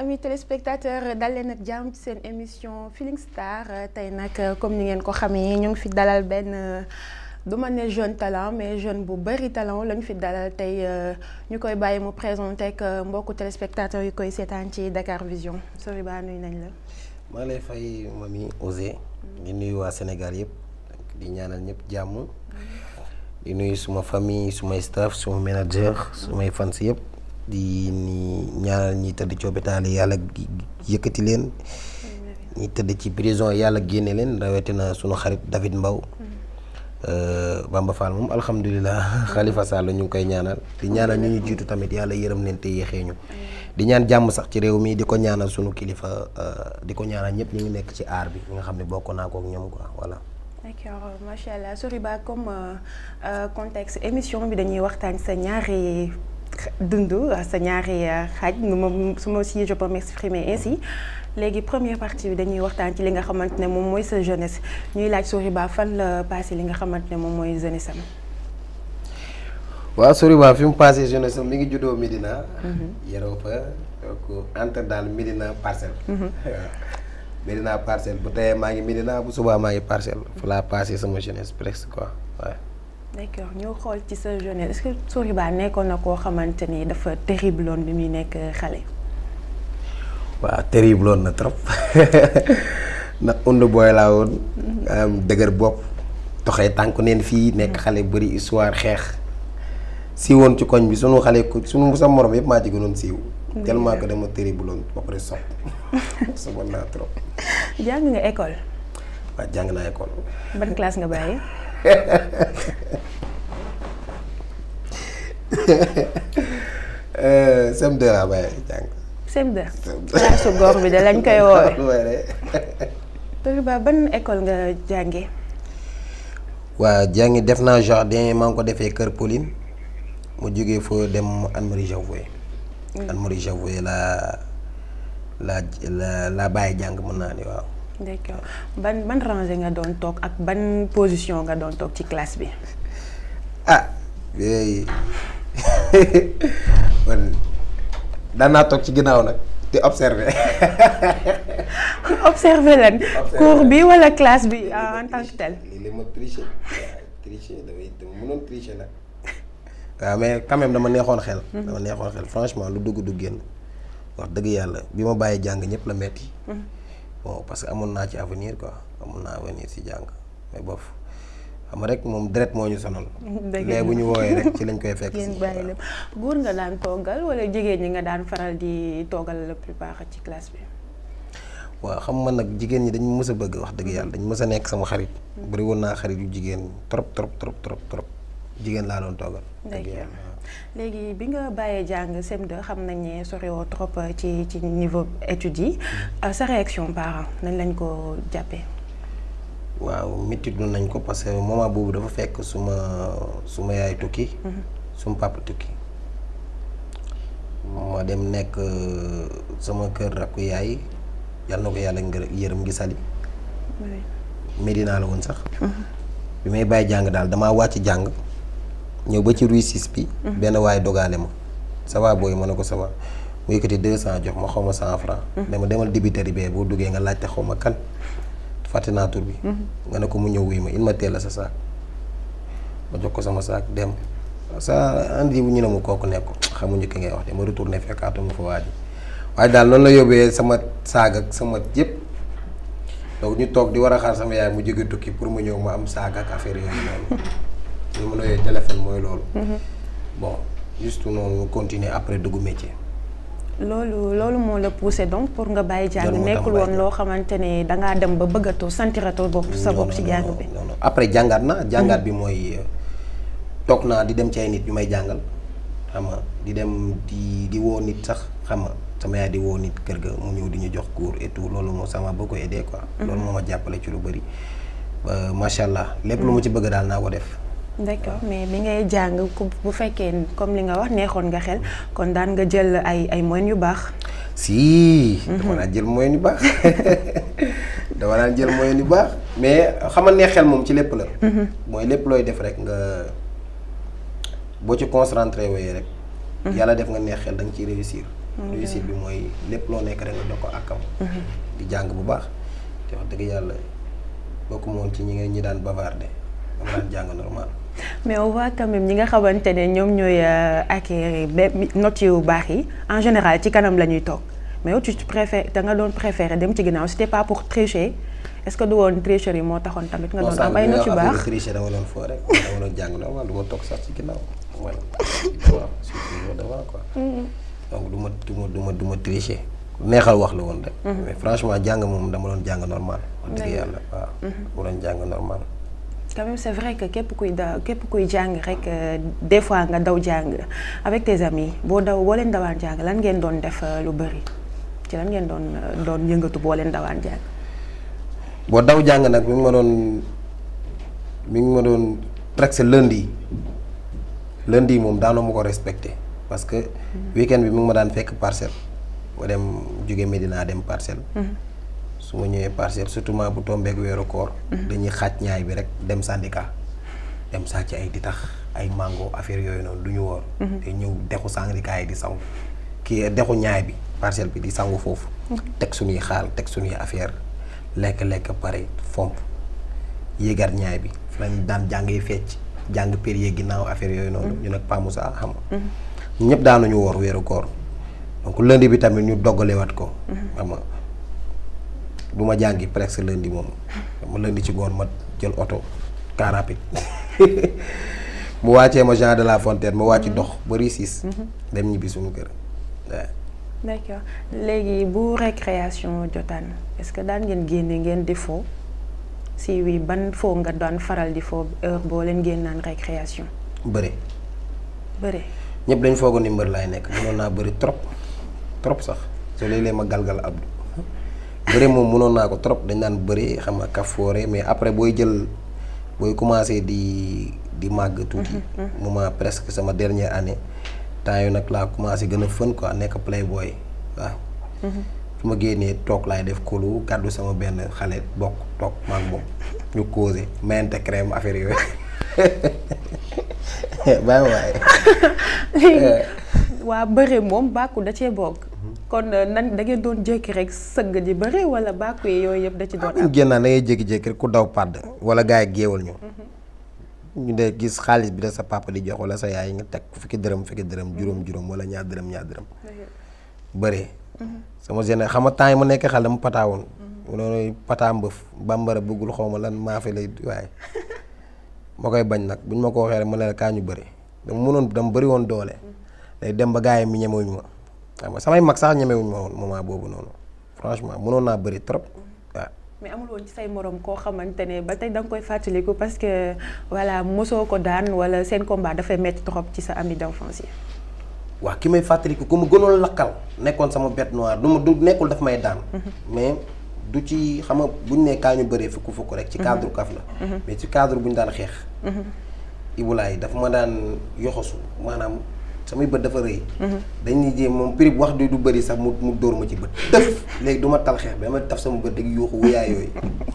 amis téléspectateurs dal leen ak jàmm ci seen émission Feeling Star tey nag comme ni ngeen ko xamee ñu ngi fi dalal benn du ma ne jeune talent mais jeune bu bëri talent lañu fi dalal tey ñu koy bàyyi mu présenté ak mbokku téléspectateurs yi koy seetaan ci Dakar Vision Soriba nuyu nañ la. maa lay fay mami Osé di nuyu waa Sénégal yëpp di ñaanal ñëpp jàmm di nuyu suma famille sumay staff suma manager sumay fans yëpp. di ni ñaanal ñi tëdd ci hôpital yi yàlla yëkkati leen ñi tëdd ci prison yàlla génne leen rawatina sunu xarit David Mbaw Bamba Fall moom alhamdulilah Khalifa Sall ñu ngi koy ñaanal di ñaanal ñu ñu jiitu tamit yàlla yërëm leen te yéexee ñu di ñaan jàmm sax ci réew mi di ko ñaanal sunu kilifa di ko ñaanal ñëpp ñu ngi nekk ci aar bi nga xam ne bokk naa ko ak ñoom quoi voilà. d'accord macha allah Soriba comme contexte émission bi dañuy waxtaan sa ñaari. dund sa ñaari xaaj nu ma su ma si je peux m'exprimer ainsi léegi première partie bi dañuy waxtaan ci li nga xamante ne moom mooy sa jeunesse ñuy laaj Soriba fan la passé li nga xamante ne moom mooy jeunesse am. waaw Soriba fi mu passé jeunesse am mi ngi juddoo Médina. yaroo fa donc entre daal Médina parcelle. Médina parcelle bu teyee maa ngi Médina bu subaa maa ngi parcelle fa laa passé sama jeunesse presque quoi waaw. d'accord ñu xool ci sa jeunesse est-ce que Soriba nekkoon na koo xamante ni dafa terrible woon bi muy nekk xale. waaw terrible woon na trop ndax und booy laa woon. am dëgër bopp toxee tànk neen fii nekk xale bëri histoire xeex. siiwoon ci koñ bi sunu xale ku sunu sa morom yëpp maa ci gënoon siiw. tellement que dama terrible woon ba pare sopp soboon naa trop. jàng nga école. waaw jàng naa école. ban classe nga bàyyi. CM2 laa bàyyi jàng. CM2. classe góor bi de lañ koy woowee. Soriba ban école nga jànge waa jàngi def naa jardin maa ngi ko defee Kër Pauline mu jógee foo dem Anne-Marie Javoué. Anne-Marie Javoué laa laa la laa bàyyi jàng mën naa ni waaw. d'accord ban ban rangée nga doon toog ak ban position nga doon toog ci classe bi. ah yooyu man daan naa toog ci ginnaaw nag di observer. observer lan cours bi wala classe bi en tant que tel. lii la ma tricher tricher damay dama mënoon tricher nag. waaw mais quand même dama neexoon xel. dama neexoon xel franchement lu dugg du génn wax dëgg yàlla bi ma bàyyi jàng ñëpp la metti bon parce que amoon naa ci avenir quoi amoon naa avenir ci jàng mais bof xam nga rek moom deret moo ñu sonal. léegi bu ñu woowee rek ci lañ koy fekk. ngeen bàyyi lépp góor nga daan toggal wala jigéen ñi nga daan faral di toggal la plupart ci classe bi. waaw xam man nag jigéen ñi dañ mës a bëgg wax dëgg yàlla dañ mës a nekk sama xarit. bari woon naa xarit yu jigéen trop trop trop trop trop jigéen laa doon toggal. dëgg yàlla léegi bi nga bàyyee jàng CM2 xam nañ ne soriwoo trop ci ci niveau études yi sa réaction parent nañ lañ ko jàppee. waaw méttiwul nañ ko parce que moment boobu dafa fekk suma suma yaay tukki. suma papa tukki. ma dem nekk sama kër rakku yaay yal na ko yàlla ngër yërëm gi sali Medina la woon sax. bi may bàyyi jàng daal damaa wàcc jàng. ñëw ba ci rue six bi. benn waaye dogaale ma. ça va booy ma ne ko ça va mu yëkkati deux cent jox ma xaw ma cent franc. dama demal débiteri bee boo duggee nga laajte xaw ma kan. fàtte naa tur bi. nga ne ko mu ñëw wuy ma il ma teel a sa saak. ma jox ko sama saak dem. sa andi bu ñu ne ma kooku nekk xamuñu ki ngay wax de ma retourné fekkaatuma fa waaj waaye daal noonu la yóbbee sama saag ak sama yëpp. donc ñu toog di war a xaar sama yaay mu jóge tukki pour mu ñëw ma am saag ak affaire yooyu noonu. li ma nooyee téléphone mooy loolu. bon juste noonu continuer après dugg métier. loolu loolu moo la poussé donc pour nga bàyyi jàng nekkul woon loo xamante ne dangaa dem ba bëggatoo sentiratoo bopp sa bopp ci jàng bi. non non après jàngaat na jàngaat bi mooy toog naa di dem ci ay nit ñu may jàngal xam nga di dem di di woo nit sax xam nga sama yaay di woo nit kër ga mu ñëw di ñu jox cours et tout loolu moo sama beaucoup aidé quoi. loolu moo ma jàppale ci lu bëri ba macha allah lépp lu ma ci bëgg daal naa ko def. d'accord mais bi ngay jàng bu fekkee comme li nga wax neexoon nga xel kon daan nga jël ay ay moyens yu baax. si. dama daan jël moyens yu baax dama daan jël moyens yu baax mais xam nga neex xel moom ci lépp la. mooy lépp looy def rek nga boo ci concentré wooyee rek. yàlla def nga neex xel da nga ciy réussir réussite bi mooy lépp loo nekk rek nga jox ko àkkam di jàng bu baax te wax dëgg yàlla bokku moon ci ñi nga ñi daan bavarder dama daan jàng normal mais on voit quand même ñi nga xamante ne ñoom ñooy acquérir notes yu baax yi en général ci kanam la ñuy toog mais yow tu préfères da nga doon préférer dem ci ginnaaw c'était pas pour tricher est-ce que du woon tricherie yi moo taxoon tamit nga doon am ay notes yu baax tricher dama doon foo rek dama doon jàng normal du ma toog sax ci ginnaaw voilà waaw surtout devant quoi donc du ma du ma du ma du ma tricher neexal wax la woon rek mais franchement jàng moom dama doon jàng normal wax dëgg yàlla waaw dama doon jàng normal quand même c'est vrai que képp kuy da képp kuy jàng rek des fois nga daw jàng avec tes amis boo daw boo leen dawaan jàng lan ngeen doon def lu bari ci lan ngeen doon doon yëngatu boo leen dawaan jàng. boo daw jàng nag mi ngi ma doon mi ngi ma doon presque lundi lundi moom daanoo ma ko respecté parce que weekend bi mi ngi ma daan fekk parcelle ma dem jóge Medina dem parcelle. su ma ñëwee parcelle surtout bu tombeek weeru koor dañuy xaaj ñaay bi rek dem syndicat dem sàcc ay ditax ay mango affaire yooyu noonu du ñu woor te ñëw dexu syndicat yi di sangu kii dexu ñaay bi parcelle bi di sangu foofu teg suñuy xaal teg suñuy affaire lekk-lekk pare fomp yéegat ñaay bi fi lañ daan jàngee fecc jàng périer ginnaaw affaire yooyu noonu ñu nag Pa Moussa xam nga ñëpp daanuñu woor weeru koor donc lundi bi tamit ñu doggalewaat ko xam nga du ma jàngi presque lundi moom ma lundi ci ngoon ma jël oto car rapide mu wàccee ma Jean de la Fontaine ma wàcc dox ba Ricis dem ñibbi suñu kër waaw. d'accord léegi bu récréation jotaan est-ce que daan ngeen génne ngeen di fo si oui ban foo nga daan faral di fo heure boo leen génnaan récréation. bëre. bëre. ñëpp dañ foogoon ni mbër laay nekk mënoon naa bëri trop trop sax soo léeg-léeg ma galgal Abdou. bëre moom mënoon naa ko trop dañ naan bëri xam nga kafoore mais après booy jël booy commencer di di màgg tuuti. moment presque sama dernière année temps yu nag laa commencé gën a fën quoi nekk playboy waaw. su ma génnee toog laay def kolu gàddu sama benn xale bokk toog maag moom ñu causé mayante crème affaire yooyu bàyyi waaye. léegi waa bëre moom bàkku da cee bokk. kon nan da ngeen doon jékki rek sëgg di bëre wala bàkku yi yooyu yëpp da ci doon am. génn da ngay jékki-jékki rek ku daw pàdd wala gars yi géewal ñu. ñu de gis xaalis bi da sa papa di jox wala sa yaay nga teg fukki dërëm fukki dërëm juróom juróom wala ñaar dërëm ñaar dërëm. bëre. sama géné xam nga temps yi ma nekk xale dama pataawoon. mu noonu pataa mbëf bambara bëggul xaw ma lan maa fi lay waaye. ma koy bañ nag buñ ma ko waxee rek ma ne la kaa ñu bëri dama mënoon dama bëri woon doole. day dem ba gars yi mi ñemewuñ ma. xam nga samay mag sax ñemewuñ ma woon moment boobu noonu franchement mënoon naa bëri trop waaw. mais amul woon ci say morom koo xamante ne ba tey da nga koy fàttaliku parce que voilà mosoo ko daan wala seen combat dafay métti trop ci sa ami d'enfance yi. waaw ki may fàttaliku ku mu gënoon lakkal nekkoon sama bête noire du ma du nekkul daf may daan. mais du ci xam nga buñ ne kaa ñu bëree fukk fukk rek. ci cadre kaf la. mais ci cadre bu ñu daan xeex. Ibulaay dafa ma daan yoxosu maanaam. samay bët dafa rëy. dañuy jéem moom prix bu wax du du bëri sax mu mu dóor ma ci bët. tëf léegi du ma tal xeex bi dama taf sama bët dëgg yuuxu wuyaay yooyu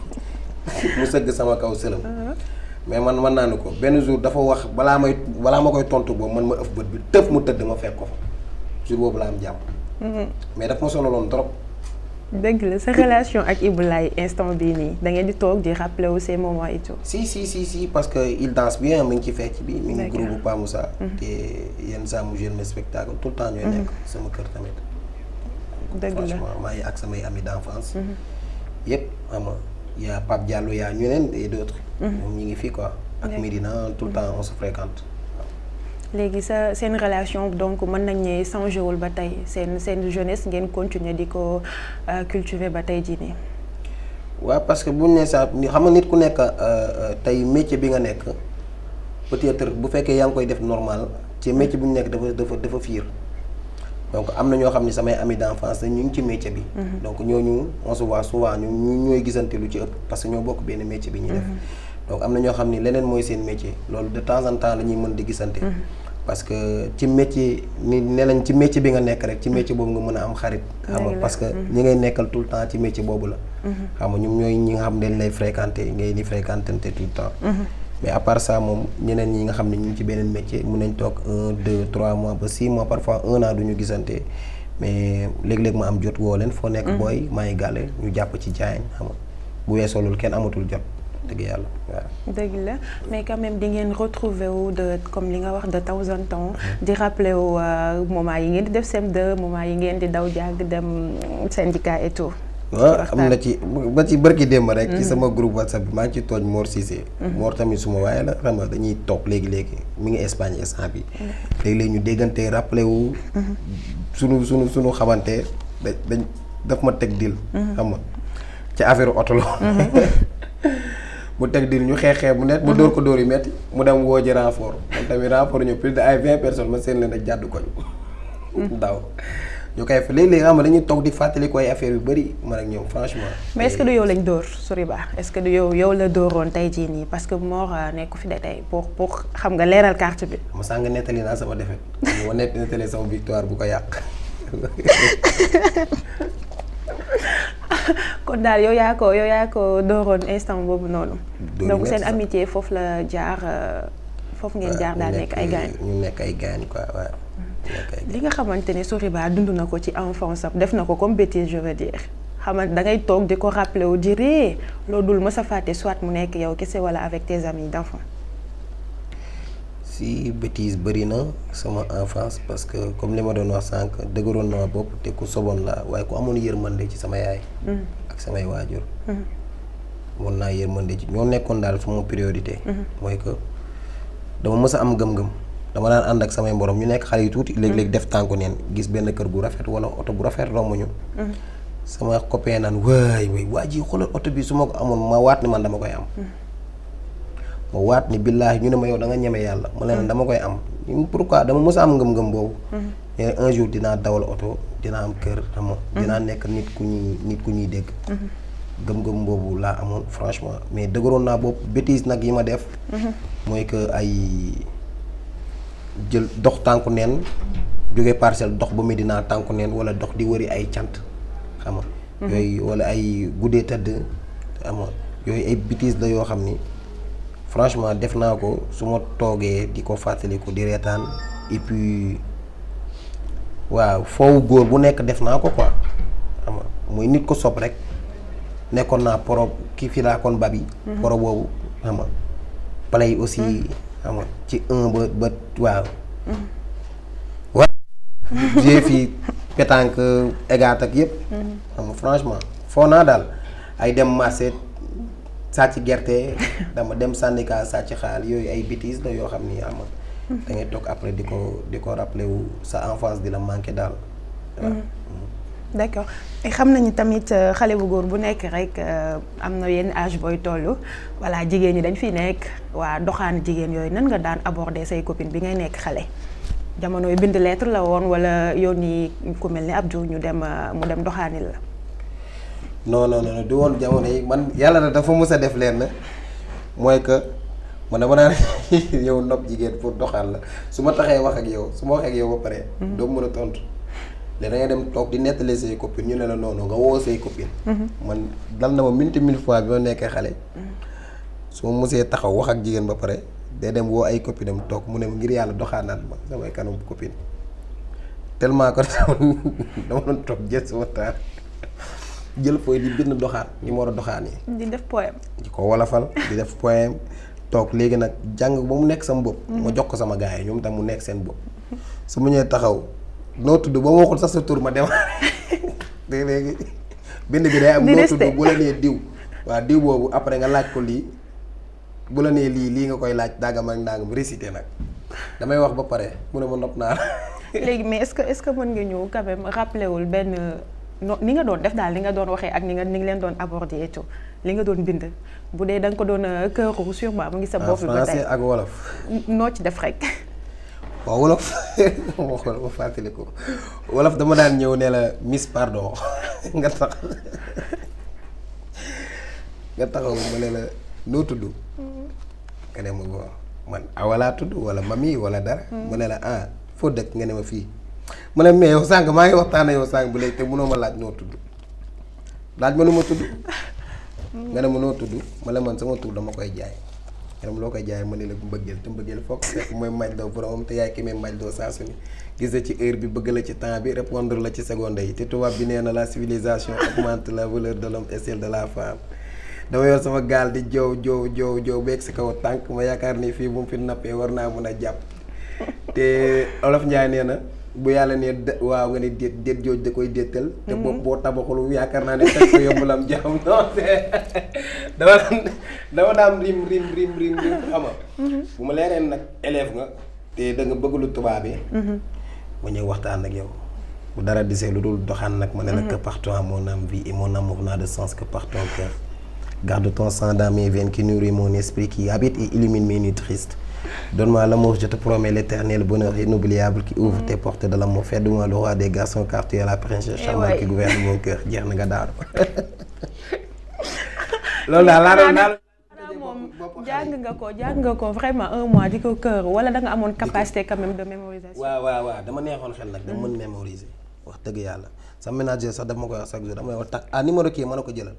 mu sëgg sama kaw sëlam. mais man mën naa ne ko benn jour dafa wax balaa may balaa ma koy tontu boobu man ma ëff bët bi tëf mu tëdd ma fekk ko fa jour boobu laa am jàmm. mais daf ma sonaloon trop. dëgg la sa relation ak Ibulaay instant bii nii da ngeen di toog di rappeler wu ces moments et tout. si si si si parce que il danse bien mi ngi ci fecc bi. mi ngi groupe Pa Moussa. te yenn saa mu jeune spectacle tout le temps ñooy nekk sama kër tamit. dëgg la franchement maa ngi ak samay amis d'enfance. yëpp xam nga y a Pape Diallo y a ñeneen et d'autres. moom ñi ngi fii quoi. ak Medina tout le temps on se fréquente. léegi sa seen relation donc mën nañ ne changé wul ba tey seen seen jeunesse ngeen continuer di ko cultiver ba tey jii nii. waaw parce que buñ ne sax xam nga nit ku nekk tey métier bi nga nekk peut-être bu fekkee yaa ngi koy def normal ci métier bu ñu nekk dafa dafa dafa fiir donc am na ñoo xam ne samay amis d'enfance ñu ngi ci métier bi. donc ñooñu on se voit souvent ñu ñooy gisante lu ci ëpp parce que ñoo bokk benn métier bi ñuy def. donc am na ñoo xam ni leneen mooy seen métier loolu de temps en temps la ñuy mën di gisante. parce que ci métier ni ne nañ ci métier bi nga nekk rek ci métier boobu nga mën a am xarit. xam nga parce que ñi ngay nekkal tout le temps ci métier boobu la. xam nga ñoom ñooy ñi nga xam ne dañ lay fréquenter ngay ni fréquentante tout le temps. mais à part ça moom ñeneen ñi nga xam ne ñu ngi ci beneen métier mun nañ toog un deux trois mois ba six mois parfois un an du ñu gisante mais léeg-léeg ma am jot woo leen foo nekk booy maa ngi gàlle ñu jàpp ci jaañ xam nga bu weesoo loolu kenn amatul jot dëgg yàlla waaw. dëgg la mais quand même di ngeen retrouver wu de comme li nga wax de temps en temps di rappeler wu moment yi ngeen di def CM2 moment yi ngeen di daw jàng dem syndicat et tout. waaw am na ci ba ci bërki démb rek. ci sama groupe whatsapp bi maa ngi ci tooñ Mor Cissé. Mor tamit suma waaye la xam nga dañuy toog léegi léegi mi ngi Espagne instant bi léegi-léegi ñu déggante rappelé wu. sunu sunu sunu xamante da dañ daf ma teg dil xam nga ci affaire oto la. mu teg dil ñu xeex xeex bu nekk mu dóor ko dóor yu metti mu dem woo ji renfort man tamit renfort ñu plus de ay vingt personnes ma seen leen a jàdd koñ daaw ñu koy fa léeg-léeg xam nga dañuy toog di fàttali ko ay affaire yu bëri man ak ñoom franchement. mais est-ce que du yow lañ dóor Soriba est-ce que du yow yow la dóoroon tey jii nii parce que Mor nekku fi de tey pour pour xam nga leeral carte bi. ma sànq nettali naa sama défaite ma nett nettali sama victoire bu ko yàq. kon daal yow yaa ko yow yaa ko dooroon instant boobu noonu. Dóor donc yu seen metti sax. amitié foofu la jaar foofu ngeen jaar daal nekk ay gaañ. ñu nekk ay gaañ quoi waaw. ñu nekk ay li nga xamante ne Soriba dund na ko ci enfance am def na ko comme bêtise je veux dire xamante da ngay toog di ko rappeler wu di ree loolu dul mës a fàtte soit mu nekk yow kese wala avec tes amis d'enfance. si bêtise bëri na sama enfance parce que comme li ma doon wax sànq dëgëroon na ma bopp te ku soboon la waaye ku amoon yërmande ci sama yaay. ak samay waajur. mun naa yërmande ci ñoo nekkoon daal sama priorité. mooy que dama mës a am gëm-gëm dama daan ànd ak samay morom ñu nekk xale yu tuuti. léeg-léeg def tànku neen gis benn kër gu rafet wala oto bu rafet romb ñu. sama copain naan waay waay waa ji xoolal oto bi su ma ko amoon ma waat ni man dama koy am. ma waat ni billaahi ñu ne ma yow da nga ñeme yàlla ma leen dama koy am pourquoi dama mës a am ngëm-ngëm boobu. mais un jour dinaa dawal oto dinaa am kër xam nga dinaa nekk nit ku ñuy nit ku ñuy dégg. gëm-gëm boobu laa amoon franchement mais dëgëroon naa boobu bêtise nag yi ma def. mooy que ay jël dox tànku neen jóge parcelle dox ba Medina tànku neen wala dox di wëri ay cant xam nga. yooyu wala ay guddee tëdd xam nga yooyu ay bêtise la yoo xam ni. franchement def naa ko su ma toogee di ko fàttaliku di reetaan et puis waaw foofu góor bu nekk def naa ko quoi xam nga muy nit ko sob rek nekkoon naa poro ki fi laa kon babi poro boobu xam nga play aussi xam nga ci un ba ba waaw waaw j'ai fi pétanque égat ak yëpp xam nga franchement foo naa daal ay dem marché sàcc gerte dama dem syndicat sàcc xaal yooyu ay bêtises la yoo xam ni am da ngay toog après di ko di ko rappelé wu sa enfance di la manqué daal waaw. d'accord xam nañu tamit xale bu góor bu nekk rek am na yenn âge booy toll voilà jigéen ñi dañ fi nekk waa doxaan jigéen yooyu nan nga daan aborder say copine bi ngay nekk xale jamono yu bind lettre la woon wala yónni ku mel ni Abdou ñu dem mu dem doxaanil la. non non non du woon jamono yi man yàlla na dafa mës a def leen mooy que man dama naan yow nopp jigéen pour doxal la su ma taxee wax ak yow su ma waxee ak yow ba pare. doo mën a tontu. léegi da ngay dem toog di nettali say copines ñu ne la noonu nga woo say copines. man dal na ma minti mille fois bi ma nekkee xale. su ma mësee taxaw wax ak jigéen ba pare day dem woo ay copines am toog mu ne ngir yàlla doxaanaat ma samay kanam copine tellement que dama doon toog jël sama taal. jël fooy di bind doxaan ni mu war a doxaan yi. di def poème. di ko wolofal di def poème toog léegi nag jàng ba mu nekk sama bopp. ma jox ko sama gars yi ñoom tam mu nekk seen bopp. su mu ñëwee taxaw noo tudd ba ma waxul sax sa tur ma dem léegi bind bi day am. noo tudd bu la nee diw. waaw diw boobu après nga laaj ko lii bu la nee lii lii nga koy laaj dàggam ak ndàngam récité nag damay wax ba pare mu ne ma nopp naa la. léegi mais est-ce que est-ce que mën nga ñëw quand même rappelé wul benn. no ni nga doon def daal li nga doon waxee ak ni nga ni nga leen doon aborder et tout li nga doon bind bu dee da nga ko doon këru sûrement mu ngi sa bopp bi ba tey français ak wolof. noo ci def rek. waaw wolof ma xool ma fàttali ko wolof dama daan ñëw ne la miss pardon nga tax nga taxaw ma ne la noo tudd. nga ne ma bon man awalaa tudd wala mami wala dara. ma ne la ah foo dëkk nga ne ma fii. mu ne mais yow sànq maa ngi waxtaan yow sànq bu léegi te mënoo ma laaj noo tudd laaj ma nu ma tudd nga ne ma noo tudd ma ne man sama tur dama koy jaay yaram loo koy jaay ma ne la mbëggeel te mbëggeel foog fekk mooy maj doo borom te yaay ki may maj doo saa su ne gis la ci heure bi bëgg la ci temps bi répondre la ci seconde yi te tubaab bi nee na la civilisation augmente la valeur de l'homme et celle de la femme dama yor sama gaal di jow jow jow jow beeg si kaw tànk ma yaakaar ni fii bu mu fi nappee war naa mën a jàpp te olof Njaay nee na bu yàlla nee waaw nga ne déet déet jooj da koy déetal te boobu boo tabaxul yaakaar naa ne teg ko yomb lam jàmm non dama daan dama daan rim rim rim rim rim xama bu ma leereen nag élève nga te da nga bëgg lu tubaab yi ma ñëw waxtaan ak yow bu dara disee lu dul doxaan nag ma ne la que par toi mon âme vit et mon amour n'a de sens que par ton cœur garde ton sang dans mes veines qui nourrit mon esprit qui habite et illumine mes nuits tristes Donne-moi l'amour, je te promets l'éternel bonheur inoubliable qui ouvre tes portes de l'amour. Fais-de moi le roi des garçons car tu es la princesse charmante qui gouverne mon cœur. jeex na nga daal loolu daal laa doon daal. moom jàng nga ko jàng nga ko vraiment un mois di ko kër wala da nga amoon capacité quand même de mémorisation. waaw waaw waaw dama neexoon xel nag dama mën mémoriser wax dëgg yàlla sa ménager sax daf ma koy wax chaque jour dama wax tak ah numéro kii mën na ko jëlal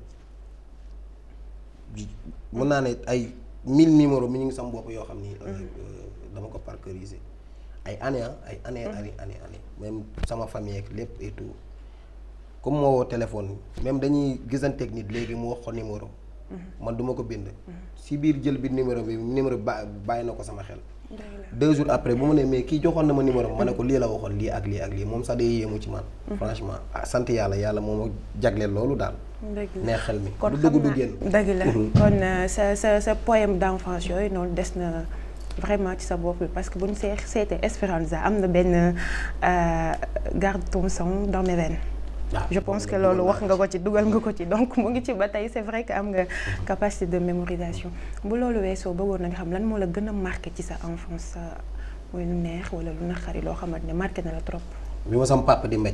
mën naa ne ay. mille numéro mi ñu ngi sama bopp yoo xam ni dama ko parcourir ay année ay année année année année même sama famille ak lépp et tout comme moo woo téléphone même dañuy gisanteeg nit léegi mu wax ko numéro man duma ko bind si biir jël bi numéro bi numéro ba bàyyi na ko sama xel deux jours après bu ma ne mais kii joxoon na ma numéro ma ne ko lii la waxoon lii ak lii ak lii moom sax day yéemu ci man franchement ah sant yàlla yàlla moo ma jagleel loolu daal neex xel mi kon du dugg du génn dëgg la kon sa sa sa poème d'enfance yooyu noonu des na vraiment ci sa bopp bi parce que bu ñu see seetee Esperanza am na benn garde ton sang dans mes veines je pense que loolu wax nga ko ci dugal nga ko ci donc mu ngi ci ba tey c'est vrai que am nga capacité de mémorisation bu loolu weesoo bëggoon nañ xam lan moo la gën a marqué ci sa enfance muy lu neex wala lu naqari loo xamante ne marqué na la trop. bi ma sama papa di mbéj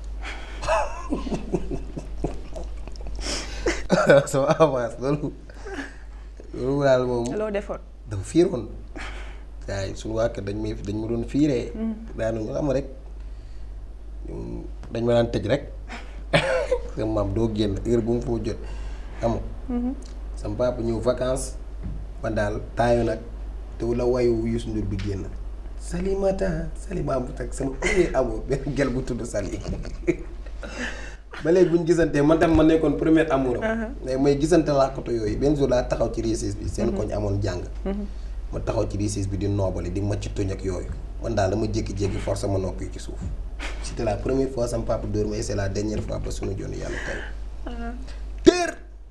sama avance loolu loolu daal moom. loo defoon. dafa fiiroon waaye suñu waa kër dañ may dañ ma doon fiiree. daanuñu xam rek dañ ma daan tëj rek sama maam doo génn heure bu mu foo jot xam sama papa ñëw vacances man daal taayu nag te la wayu Youssou Ndour bi génn Salimata Salima bu teg sama premier amour benn gel bu tudd Sali ba léegi bu ñu gisantee man tam ma nekkoon premier amour am mais may gisante làkkatu yooyu benn jour laa taxaw ci réussite bi seen koñ amoon jàng ma taxaw ci réussite bi di noobali di macc tuñ ak yooyu man daal dama jékki-jékki force ma noppi ci suuf c'était la première fois sama papa dóor ma et c'est la dernière fois ba suñu joonu yàlla tey tër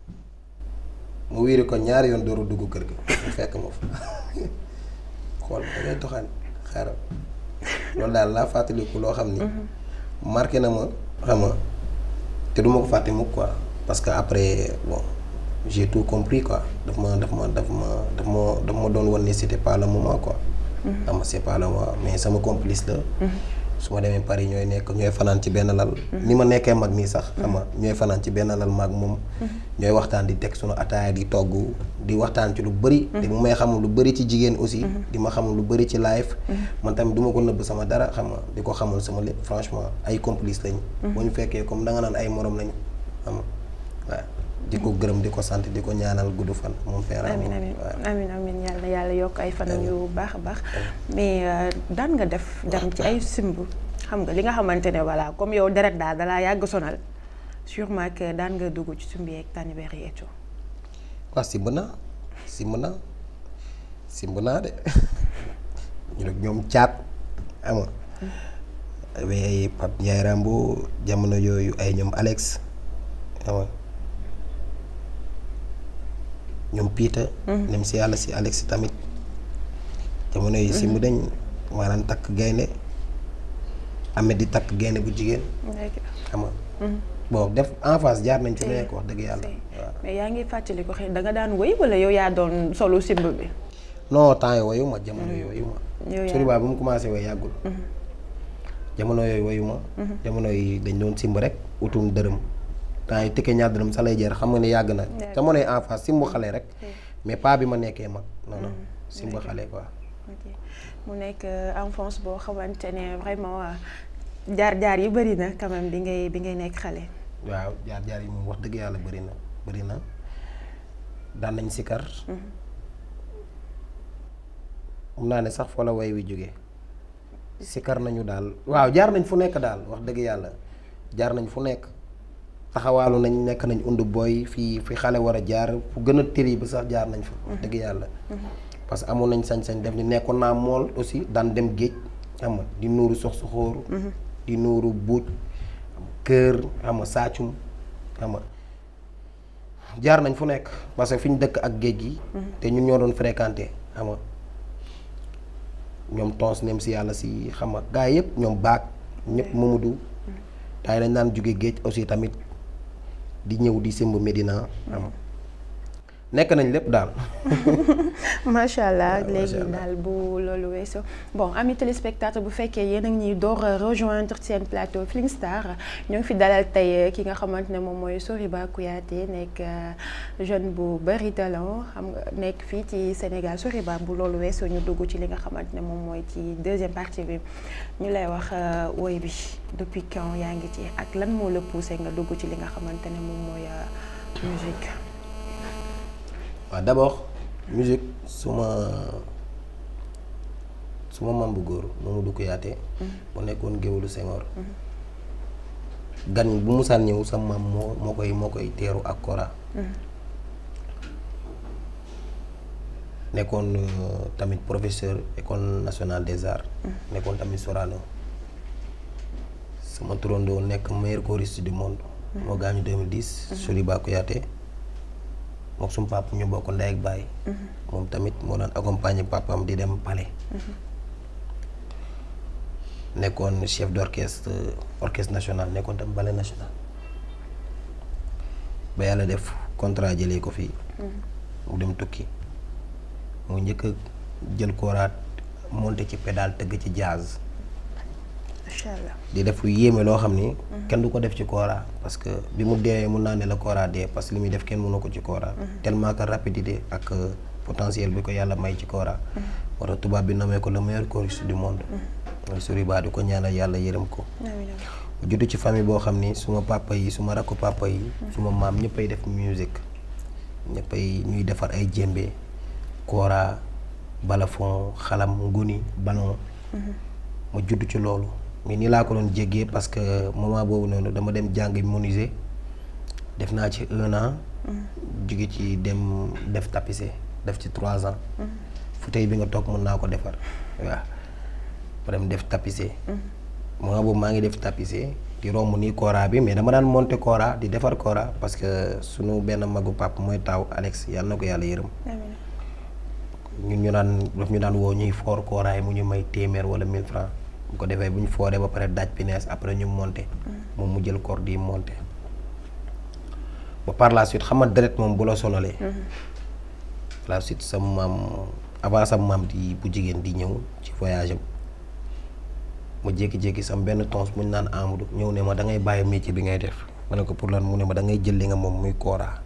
mu wiiri ko ñaari yoon dooru dugg kër ga mu fekk ma fa xool da ngay doxaan xaaral loolu daal laa fàttaliku loo xam ni marqué na ma xam nga te du ma ko fàtte mukk quoi parce que après bon j'ai tout compris quoi daf ma daf ma daf ma daf ma daf ma doon wan ni c'était pas le moment quoi xam nga c'est pas le moment mais sama complice la su ma demee Paris ñooy nekk ñooy fanaan ci benn lal ni ma nekkee mag nii sax xam nga ñooy fanaan ci benn lal mag moom ñooy waxtaan di teg sunu ataaya di togg di waxtaan ci lu bëri di mu may xamul lu bëri ci jigéen aussi di ma xamul lu bëri ci live man tamit du ma ko nëbb sama dara xam nga di ko xamul sama lépp franchement ay complice lañ boo ñu fekkee comme da nga naan ay morom lañ xam nga waaw di ko gërëm di ko sant di ko ñaanal gudd fan moom feera amin amin amin amin yàlla yàlla yokk ay fanam yu baax a baax mais daan nga def dem ci ay simb xam nga li nga xamante ne voilà comme yow deret daal dalaa yàgg sonal sûrement que daan nga dugg ci sumbi ak tànnibéer yi et tout waaw simb naa simb naa simb naa de ñu nag ñoom caat ama ay Pape Ndiaye Rambo jamono yooyu ay ñoom Alex ama ñoom Peter. nem si yàlla si Alex tamit jamono yi si mu dañ maanaam takk gaynde Ahmed di takk gaynde bu jigéen. xam nga. bon def en face jaar nañ ci lu nekk wax dëgg yàlla. waaw mais yaa ngi fàttali ko xëy da nga daan woy wala yow yaa doon solo simb bi. non temps yii woyu ma jamono yooyu woyu ma. yow yaa sori ba mu commencé woy yàggul. jamono yooyu woyu ma. jamono yi dañ doon simb rek utum dërëm. temps yi tëkkee ñaar dërëm sa lay jar xam nga ne yàgg na jamono yi en face simbu xale rek mais pas bi ma nekkee mag non non simbu xale quoi ok mu nekk enfance boo xamante ne vraiment jaar-jaar yi bëri na quand même bi ngay bi ngay nekk xale waaw jaar-jaar yi moom wax dëgg yàlla bëri na bëri na daan nañ sikar mun naa ne sax fa la way wi jógee sikar nañu daal waaw jaar nañ fu nekk daal wax dëgg yàlla jaar nañ fu nekk taxawaalu nañ nekk nañ undu booy fii fi xale war a jaar fu gën a tëri bi sax jaar nañ fa wax dëgg yàlla parce que amoon nañ sañ-sañ def ni nekkoon naa mool aussi daan dem géej xam nga di nuuru sox su xóoru di nuuru buuj kër xam nga saacum xam nga jaar nañ fu nekk parce que fi ñu dëkk ak géej gi te ñun ñoo doon fréquenté xam nga ñoom tons nem si yàlla si xam nga gaa yëpp ñoom baag ñëpp Mamadou taay dañ daan jóge géej aussi tamit di ñëw di simb Médina xam nga nekk nañ lépp daal macha allah macha léegi allah. daal bu loolu weesoo bon ami téléspectateur bu fekkee yéen a ngi ñuy door a rejoindre seen plateau Feeling Star ñoo ngi fi dalal tey ki nga xamante ne moom mooy Soriba Kouyaté nekk euh, jeune bu bari talent xam nga nekk fii ci Sénégal Soriba bu loolu weesoo ñu dugg ci li nga xamante ne moom mooy ci deuxième partie bi ñu lay wax euh, woy bi depuis quand yaa ngi ci ak lan moo la poussé nga dugg ci li nga xamante ne moom mooy euh, musique. waaw d'abord musique suma suma mam bu góor Mamadou Kouyaté mu nekkoon géwélu Senghor gan bu musaan ñëw sa mam moo moo koy moo koy teeru ak kora nekkoon euh, tamit professeur école nationale des arts nekkoon tamit Sorano sama turandoo nekk meilleur choriste du monde moo gaañu 2010 Soriba Kouyaté mook sum papa ñu bokk ndey ak baay moom tamit moo daan accompagner papam di dem palais nekkoon chef d'orchestre orchestre national nekkoon tam ballet national ba yàlla def contrat jëlee ko fii mu dem tukki mu njëkk a jël kooraat monté ci pédale tëgg ci jazz macha allah. di def lu yéeme loo xam ni kenn du ko def ci kora parce que bi mu deewee mun naa ne la kora dee parce que li muy def kenn mënu ko ci kora tellement que rapidité ak euh, potentiel bi ko yàlla may ci kora moo tax tubaab bi nommé ko le meilleur choriste du monde mooy Soriba di ko ñaanal yàlla yërëm ko amiin amiin. mu juddu ci famille boo xam ni suma papa yi suma rakku papa yi suma maam ñëppay def musique ñëppay ñuy defar ay jémbe kora balafon xalam nguni ballon ma judd ci loolu mais nii laa ko doon jéggee parce que moment boobu noonu dama dem jàng menuisier def naa ci un an jóge ci dem def tapissier def ci trois ans fauteuil bi nga toog mën naa ko defar waaw ma dem def tapissier moment boobu maa ngi def tapissier di romb nii kora bi mais dama daan monter kora di defar kora parce que sunu benn magu pap mooy taaw Alex yàlla na ko yàlla yërëm amiin. ñun ñu daan daf ñu daan woo ñuy foor kooraay mu ñu may téeméer wala 1000 francs bu ko defee bu ñu fooree ba pare daaj pinees après ñu monter moom mu jël corde yi monter ba par la suite xam nga deret moom bu la sonalee par la suite sa maam avant sa maam di bu jigéen di ñëw ci voyage am ma jékki-jékki sam benn tons mu ñu naan Amadou ñëw ne ma da ngay bàyyi métier bi ngay def ma ne ko pour lan mu ne ma da ngay jël li nga moom muy kooraa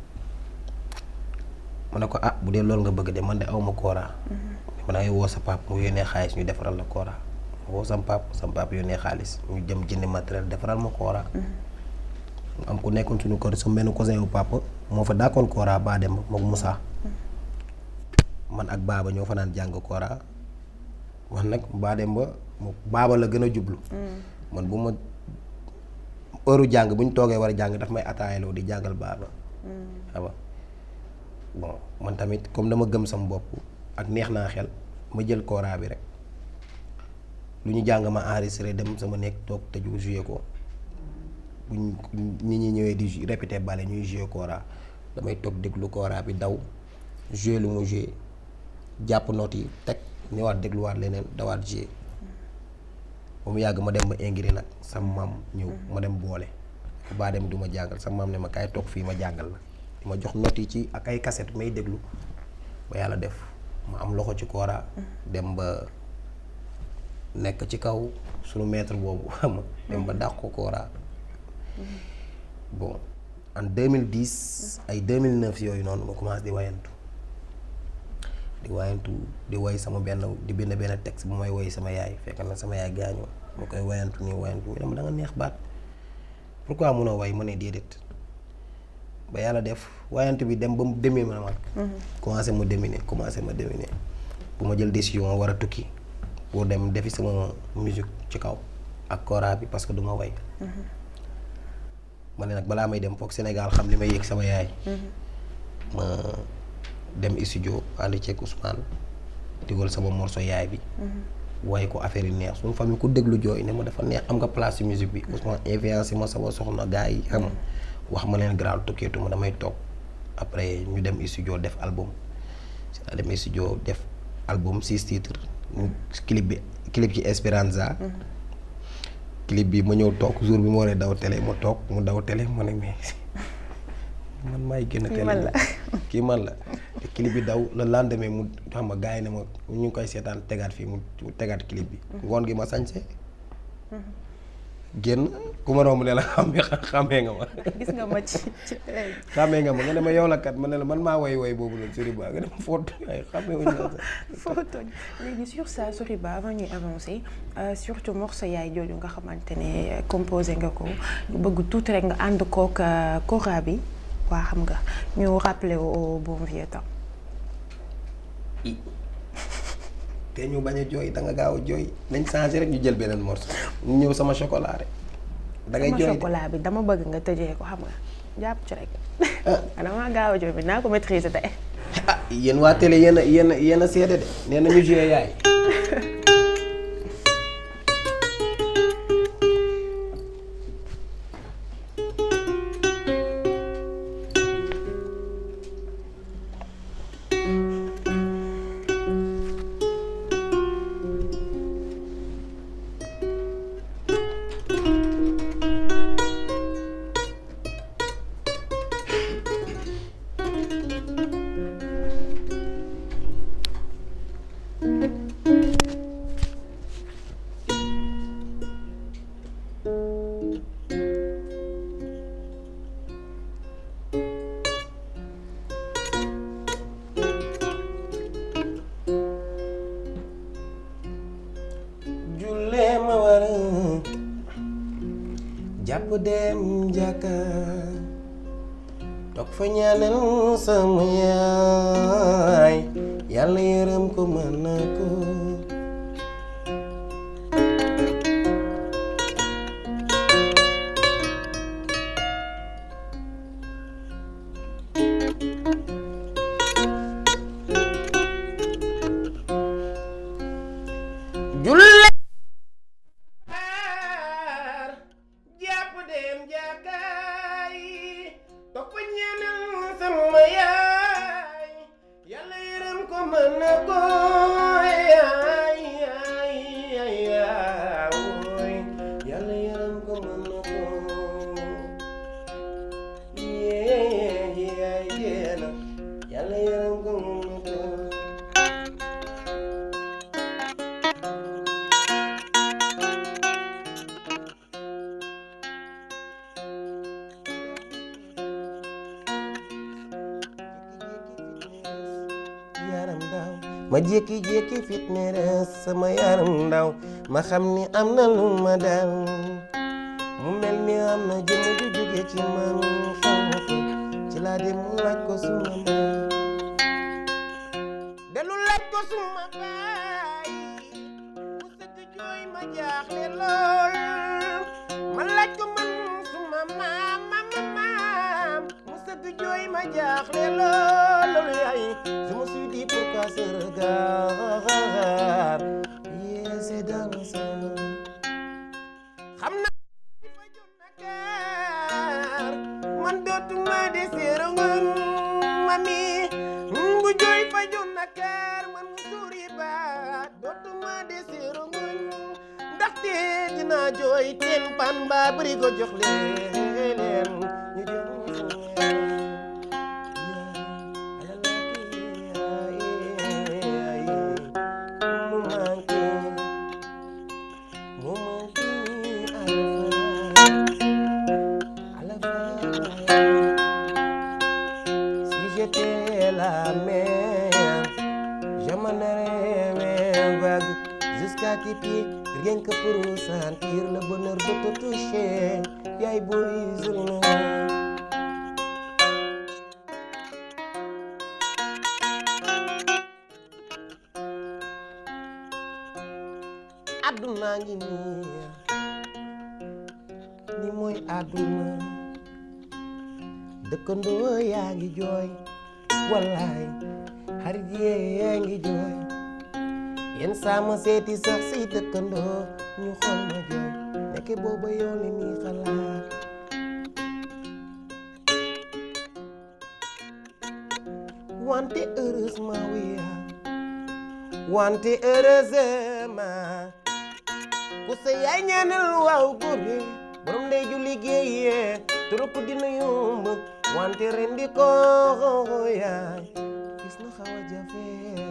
ma ne ko ah bu dee loolu nga bëgg de man de awma kooraa ma dangay woo sa pap mu yónnee xaalis ñu defaral la kooraa woo sam pap sam pap yónnee xaalis ñu jëm jëndi matériel defaral ma kooraa mu am ku nekkoon suñu kër sama benn cousin wu papa moo fa daakoon kooraa baa dem mook Moussa man ak baaba ñoo fa naan jàng kooraa wax nag baa dem ba mu baaba la gën a jublu man bu ma heure jàng bu ñu toogee war a jàng daf may ataayaloo di jàngal baaba xam nga bon man tamit comme dama gëm sam bopp ak neex naa xel ma jël kora bi rek lu ñu jàng ma enregistré dem sama nekk toog tëju joué ko buñ nit ñi ñëwee di répété bale ñuy joué kora damay toog déglu kora bi daw joué lu mu joué jàpp notes yi teg ñëwaat dégluwaat leneen dawaat joué ba mu yàgg ma dem ba ingri nag sama maam ñëw ma dem boole baa dem du ma jàngal sama maam ne ma kaay toog fii ma jàngal la ma jox notes yi ci ak ay cassette may déglu ba yàlla def ma am loxo ci kora dem ba nekk ci kaw sunu maître boobu xam nga dem ba dàq ko kora bon en 2010 ay 2009 yooyu noonu ma commencé di wayantu di wayantu di woy sama benn di bind benn texte bu may woy sama yaay fekk na sama yaay gaañoo ma koy wayantu nii wayantu ñu ne ma da nga neex baat pourquoi munoo way ma ne déedéet ba yàlla def wayantu bi dem ba mu demee ma mag commencé ma dominer commencé ma dominer bu ma jël décision war a tukki pour dem defi sama musique ci kaw ak kora bi parce que du ma way ma ne nag balaa may dem foog Sénégal xam li may yëg sama yaay ma dem studio ànd ceeg Ousmane digal sama morceau yaay bi waaye ko affaire yi neex suñu famille ku déglu jooy ne ma dafa neex am nga place ci musique bi Ousmane influencé ma sama soxna gars yi xam nga wax ma leen grand tukkeetu ma damay toog après ñu dem studio def album si la dem studio def album six titres ñu clip bi clip ci Esperanza clip bi ma ñëw toog jour bi ma waree daw télé ma toog mu daw télé ma ne mais man maay génn télé man la. kii man la te clip bi daw le lendemain mu xam nga gars yi ne ma ñu ngi koy seetaan tegaat fii mu tegaat clip bi ngoon gi ma sañse génn ku ma romb ne la xamee xamee nga ma gis nga ma ci ci xamee nga ma nga ne ma yow la kat ma ne la man maa woy woy boobu noonu Soriba nga ne ma foot ay xamee wuñu la sax foo tooñ léegi sur ça Soriba avant ñuy avancer euh, surtout morceau yaay jooju nga xamante ne composé nga ko ñu bëgg tuuti rek nga ànd kook euh, kora bi waa xam nga ñu rappeler au bon vieux temps te ñu bañ a jooy da nga gaaw a jooy nañ changé rek ñu jël beneen morceau ñu ñëw sama chocolat rek da ngay sama jooy de. chocolat bi dama bëgg nga tëjee ko xam nga jàpp ci rek dama gaaw a jooy bi naa ko maîtriser tey ah yéen waa télé yéen a yéen a yéen a seede de nee na ñu joué yaay. jullee ma war a jàpp dem jàkka toog fa ñaanal sama yaay yàlla yërëm ko mën na ko jullee jàpp dem jàkkaay toog fa ñaanal sama yaay yàlla yërëm ko mën na ko yaay yaay yaay yaay yàlla yërëm ko mën na ko yee yaay yee yàlla yërëm ko mën na ko yaram ndaw ma jékki-jékki fitneres sama yaram ndaw ma xam ni am na lu ma dal mu mel ni am na jëmm ju jóge ci man xaw ma ko ci laa dem mu laaj ko suma baay delu laaj ko suma baay mu sëgg jooy ma jaaxle lool ma laaj ko man suma maam maam maam mu sëgg jooy ma jaaxle lool loolu yaay je me suis dit pourquoi ce regard yeah c'est dans ça xam na fa jot Dakar man dootuma deseero ngoon mami bu jooy fa jot Dakar man mu suuri baat dootuma deseero ngoon ndaxte dinaa jooy teen pan mbaa bëri ko jox leen ñu jox mu manqué mu manqué à la fin si j'étais la mer je m'en rêvais vague jusqu'à tes pieds rien que pour sentir le bonheur de te toucher yaay booy journée àdduna ngi nii ni mooy àdduna dëkkandoo yaa ngi jooy wallaay xarit yee ngi jooy yenn saa ma seeti sax si dëkkandoo ñu xool ma jooy nekke booba yow li muy xalaat wante heureusement oui wante heureusement ku sa yaay ñaanal waaw góore borom ndey ju liggéeyee trop dina yomb wante rendi ko yaay gis na xaw a jafe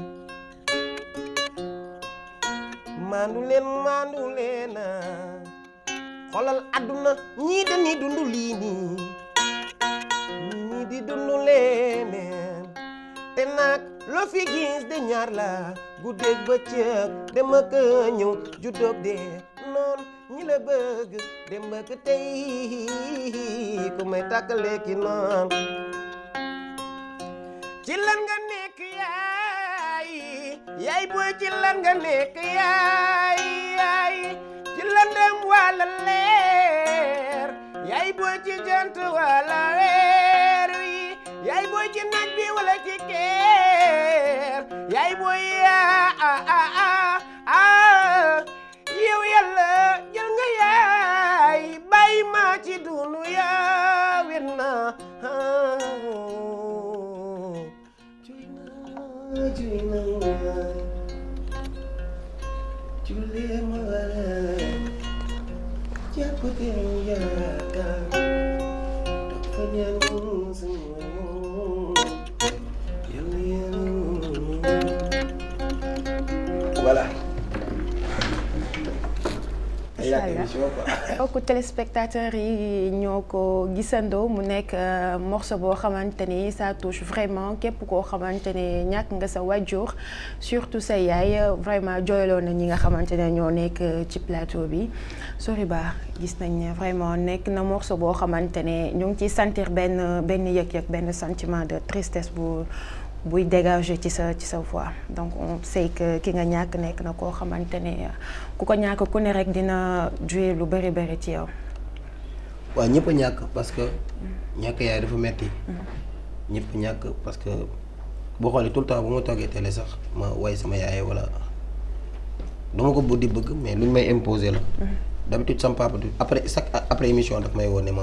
maandu leen maandu leen xoolal àdduna ñii dañuy dund lii nii ñii di dund leneen te nag loo fi gis de ñaar la guddeeg bëccëg dem ak ñëw juddoog dee noon ñi la bëgg dem ak tey ku may tàkkale ki noon ci lan nga nekk yaay yaay booy ci lan nga nekk yaay yaay ci lëndëm wala leer yaay booy ci jant wala weer wi yaay booy ci naaj bi wala ci keer yaay booy yaa ah ah ah ah yow yàlla jël nga yaay bàyyi ma ci dunu yaa wet na juy na juy na julee ma wala jàpp te yaakaar dafa ñaan sama voilà. mbokku téléspectateurs yi ñoo ko gisandoo mu nekk morceau boo xamante ni ça touche vraiment képp koo xamante ne ñàkk nga sa wàjjur surtout sa yaay vraiment jooyloo na ñi nga xamante ne ñoo nekk ci plateau bi Soriba gis nañ ne vraiment nekk na morceau boo xamante ne ñu ngi ciy sentir benn benn yëg-yëg benn sentiment de tristesse bu buy dégager ci sa ci sa voix donc on sait que ki nga ñàkk nekk na koo xamante ne ku ko ñàkk ku ne rek dina jouer lu bëri bëri ci yow. waaw ñëpp a ñàkk parce que ñàkk yaay dafa metti ñëpp ñàkk parce que boo xoolee tout le temps bu ma toogee télé sax ma way sama yaay wala dama ko buddi bëgg mais luñ may imposer la. d'habitude sama papa du après chaque après émission daf may woon ne ma.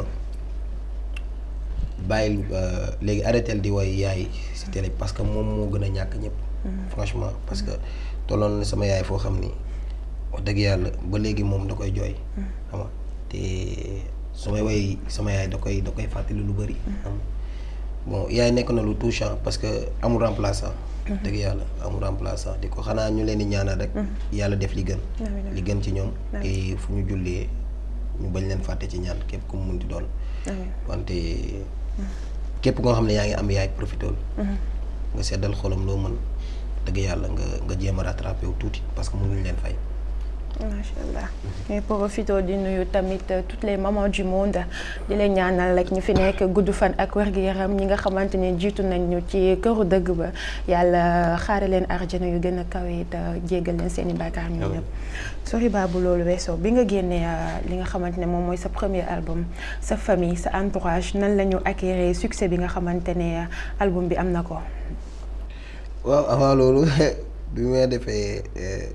bàyyil léegi arrêté di woy yaay si télé parce que moom moo gën a ñàkk ñëpp. franchement parce que tolloon na sama yaay foo xam ni wax dëgg yàlla ba léegi moom da koy jooy. xam nga te su may woy sama yaay da koy da koy fàttali lu bëri. bon yaay nekk na lu touchant parce que amul remplaçant. dëgg yàlla amul remplaçant di ko xanaa ñu leen di ñaanal rek. yàlla def li gën. li gën ci ñoom. te fu ñu jullee ñu bañ leen fàtte ci ñaan képp ku mu munti doon. wante. képp nga xam ne yaa ngi am yaay profité nga seddal xolam loo mën dëgg yàlla nga nga jéem a rattrapé wu tuuti parce que mënuñ leen fay. macha allah ñuy profité di nuyu tamit toutes les mamans du monde di leen ñaanal rek ñu fi nekk gudd fan ak wér-gu-yaram ñi nga xamante ne jiitu nañ ñu ci këru dëgg ba yàlla xaare leen arjana yu gën a kawe te jéggal leen seen i bàkkaar ñu ñëpp. Soriba bu loolu weesoo bi nga génnee li nga xamante ne moom mooy sa premier album sa famille sa entourage nan la ñu acquérir succès bi nga xamante ne album bi am na ko. waaw avant loolu bi may defee.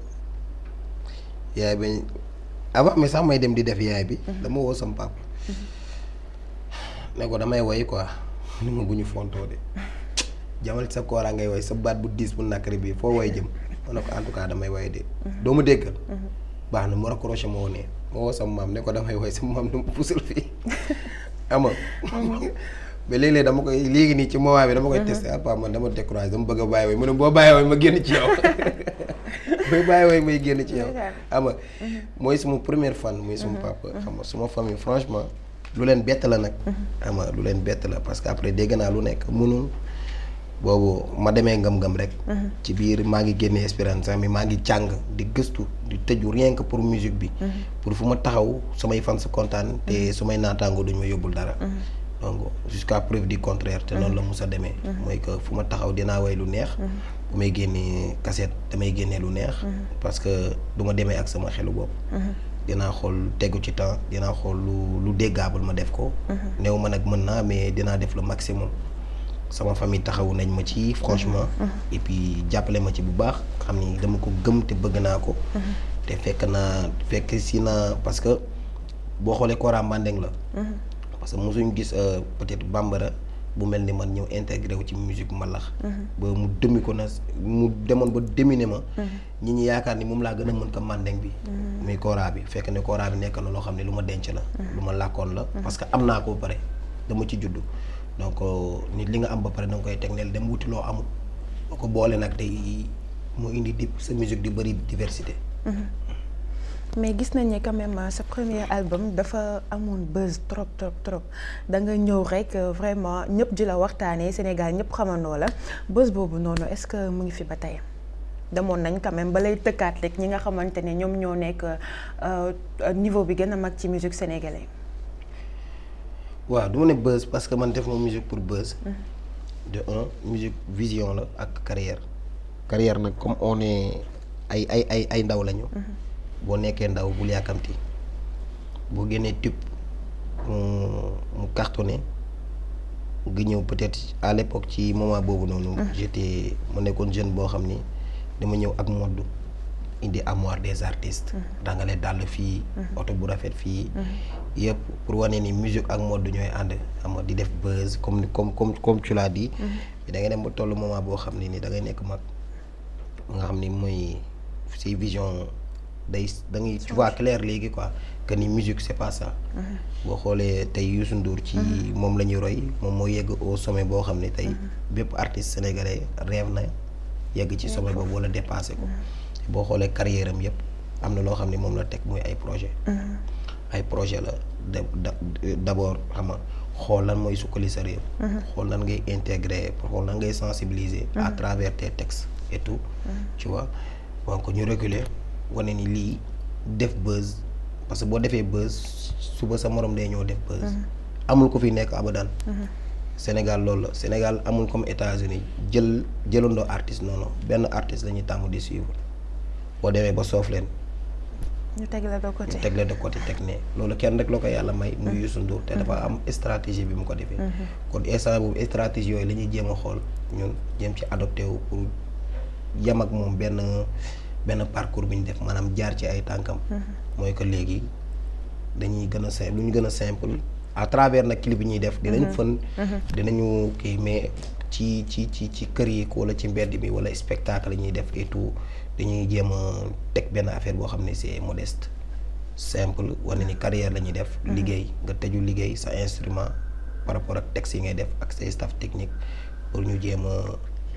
yaay bañ avant mais sax may dem di def yaay bi dama woo sam papa ne ko damay woy quoi ni ma bu ñu fontoo de jamal sa kooraa ngay woy sa baat bu diis bu nakari bi foo woy jëm ma ne ko en tout cas damay woy de doo ma déggal baax na mu raccroché ma wonee ma woo sam maam ne ko damay woy sama maam du ma puusal fii ama mais léeg-léeg dama koy léegi nii ci moment bi dama koy testé ah man dama découragé dama bëgg a bàyyi woy mu ne boo bàyyi woy ma génn ci yow may bàyyi woy may génn ci yow xam nga mooy suma première fan muy suma papa xam nga suma famille franchement lu leen bett la nag xam nga lu leen bett la parce que après dégg naa lu nekk mënul boobu ma demee ngam-ngam rek ci biir maa ngi génne espérance mi maa ngi jàng di gëstu di tëju rien que pour musique bi pour fu ma taxaw samay fans kontaan te su may naataango duñ ma yóbbul dara donc jusqu'à preuve du contraire te noonu la mus a demee mooy que fu ma taxaw dinaa way lu neex bu may génnee cassette damay génnee lu neex parce que du ma demee ak sama xelu bopp dinaa xool tegu ci temps dinaa xool lu lu déggable ma def ko néew ma nag mën naa mais dinaa def le maximum sama famille taxawu nañ ma ci franchement et puis jàppale ma ci bu baax xam ni dama ko gëm te bëgg naa ko te fekk naa fekk si naa parce que boo xoolee Kora Mandeng la parce que mosuñ gis peut-être bambara bu mel ni man ñëw intégré wu ci musique mbalax ba mu demi ko na mu demoon ba demine ma ñi ñi yaakaar ni moom laa gën a mën ko Mandeng bi muy Kora bi fekk ne Kora bi nekk na loo xam ne lu ma denc la lu ma làkkoon la parce que am naa ko ba pare dama ci juddu donc nit li nga am ba pare da nga koy teg neel dem wuti loo amul boo ko boole nag tey mu indi di sa musique di bëri diversité mais gis nañ ne quand même sa premier album dafa amoon buzz trop trop trop da nga ñëw rek vraiment ñëpp di la waxtaanee Sénégal ñëpp xamandoo la buzz boobu noonu est-ce que mu ngi fi ba tey demoon nañ quand même ba lay tëkkaat rek ñi nga xamante ne ñoom ñoo nekk niveau bi gën a mag ci musique sénégalaise. waaw du ma ne buzz parce que man def ma musique pour buzz. de un musique vision la ak carrière. carrière nag comme on est ay ay ay ay ndaw lañu. boo nekkee ndaw bul yàkkamti boo génnee tube mu mu cartonné nga ñëw peut-être à l'époque ci moment boobu noonu. j'étais ma nekkoon jeune boo xam ni dama ñëw ak mode indi armoire des artistes. dangale dàll fii. oto bu rafet fii. yëpp pour wane ni musique ak mode ñooy ànd xam nga di def buzz comme comme comme comme tu l'as dit. da ngay dem ba tollu moment boo xam ne ni da ngay nekk mag nga xam ni mooy si vision. day da ngay tu vois clair léegi quoi que ni musique c'est pas ça. boo xoolee tey Youssou Ndour ci moom la ñuy roy moom moo yegg au sommet boo xam ne tey bépp artiste sénégalais rêve na yegg ci sommet boobu wala dépassé ko. boo xoolee carrière am yëpp am na loo xam ne moom la teg muy ay projet ay projet la de d'abord xam nga xool lan mooy sukkali sa réew. xool nan ngay intégrer xool nan ngay sensibiliser. à travers tes textes et tout. tu vois donc ñu reculer. wane ni lii def buzz parce que boo defee buzz suba sa morom day ñëw def buzz. amul ko fi nekk abadan. Sénégal loolu la Sénégal amul comme États-Unis jël jëlandoo artiste non non benn artiste la ñuy tàmm di suivre boo demee ba soof leen. ñu teg la de côté ñu teg la de côté teg ne loolu kenn rek la ko yàlla may. muy Youssou Ndour te dafa am stratégie bi mu ko defee. kon instant boobu stratégie yooyu la ñuy jéem a xool ñun jéem ci adopté wu pour yem ak moom benn. benn parcours bi ñu def maanaam jaar ci ay tànkam. mooy que léegi dañuy gën a simple lu ñu gën a simple à travers nag clip bi ñuy def. dinañ fën. dinañu kii mais ci ci ci ci kër yi wala ci mbedd bi wala spectacle yi ñuy def et tout dañuy jéem a teg benn affaire boo xam ne c'est modeste simple wane ni carrière la ñuy def. liggéey nga tëju liggéey sa instrument par rapport ak texte yi ngay def ak say staff technique pour ñu jéem a.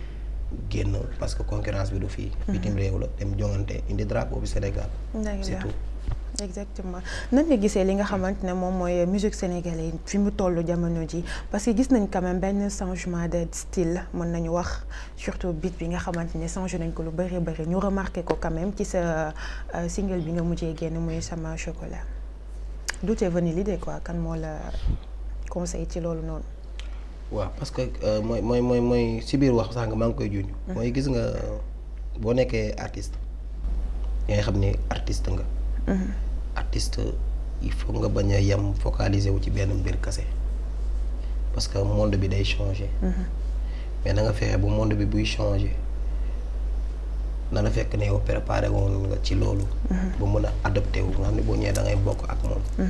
génn parce que concurrence bi du fii bitim réew la dem jongante indi drapeau bi Sénégal c'est tout exactement nan nga gisee li nga xamante ne moom mooy musique sénégalaise fi mu tollu jamono ji parce que gis nañ quand même benn changement de style mën nañu wax surtout beat bi nga xamante ne changé nañ ko lu bari bari ñu remarqué ko quand même ci sa single bi nga mujjee génn muy sama chocolat d'où est venue l'idée quoi kan moo la conseil ci loolu noonu waaw parce que mooy mooy mooy mooy si biir wax sànq maa ngi koy juñ mooy gis nga boo nekkee artiste yaa nga xam ne artiste nga artiste il faut nga bañ a yem focaliser wu ci benn mbir kase parce que monde bi day changer mais na nga fexe bu monde bi buy changer na la fekk ne yow préparé woon nga ci loolu ba mën a adopté wu nga xam ne boo ñëwee da ngay bokk ak moom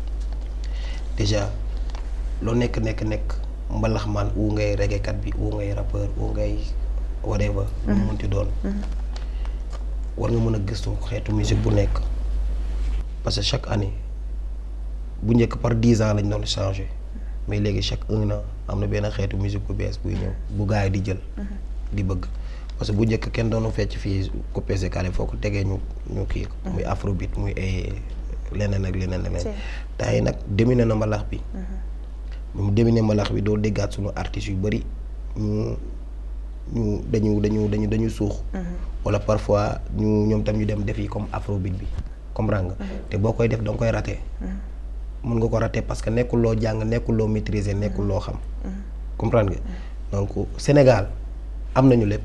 déjà loo nekk nekk nekk mbalax man wu ngay reggaekat bi wu ngay rappeur wu ngay whatever lu mu munti doon war nga mën a gëstu xeetu musique bu nekk parce que chaque année bu njëkk par dix ans lañ doon changer mais léegi chaque un an am na benn xeetu musique bu bees buy ñëw bu gars yi di jël di bëgg parce que bu njëkk kenn doonu fecc fii coupé kale foo ko tegee ñu ñu kii muy afrobeat muy ay leneen ak leneen leneen temps yi nag dominé na mbalax bi mu demine mbalax bi doo déggaat suñu artistes yu bari ñu ñu dañu dañu dañu dañu suux wala parfois ñu ñoom tam ñu dem def yi comme afrobeat bi comprendre nga te boo koy def da nga koy raté mun nga ko rater parce que nekkul loo jàng nekkul loo maîtriser nekkul loo xam. comprendre nga donc Sénégal am nañu lépp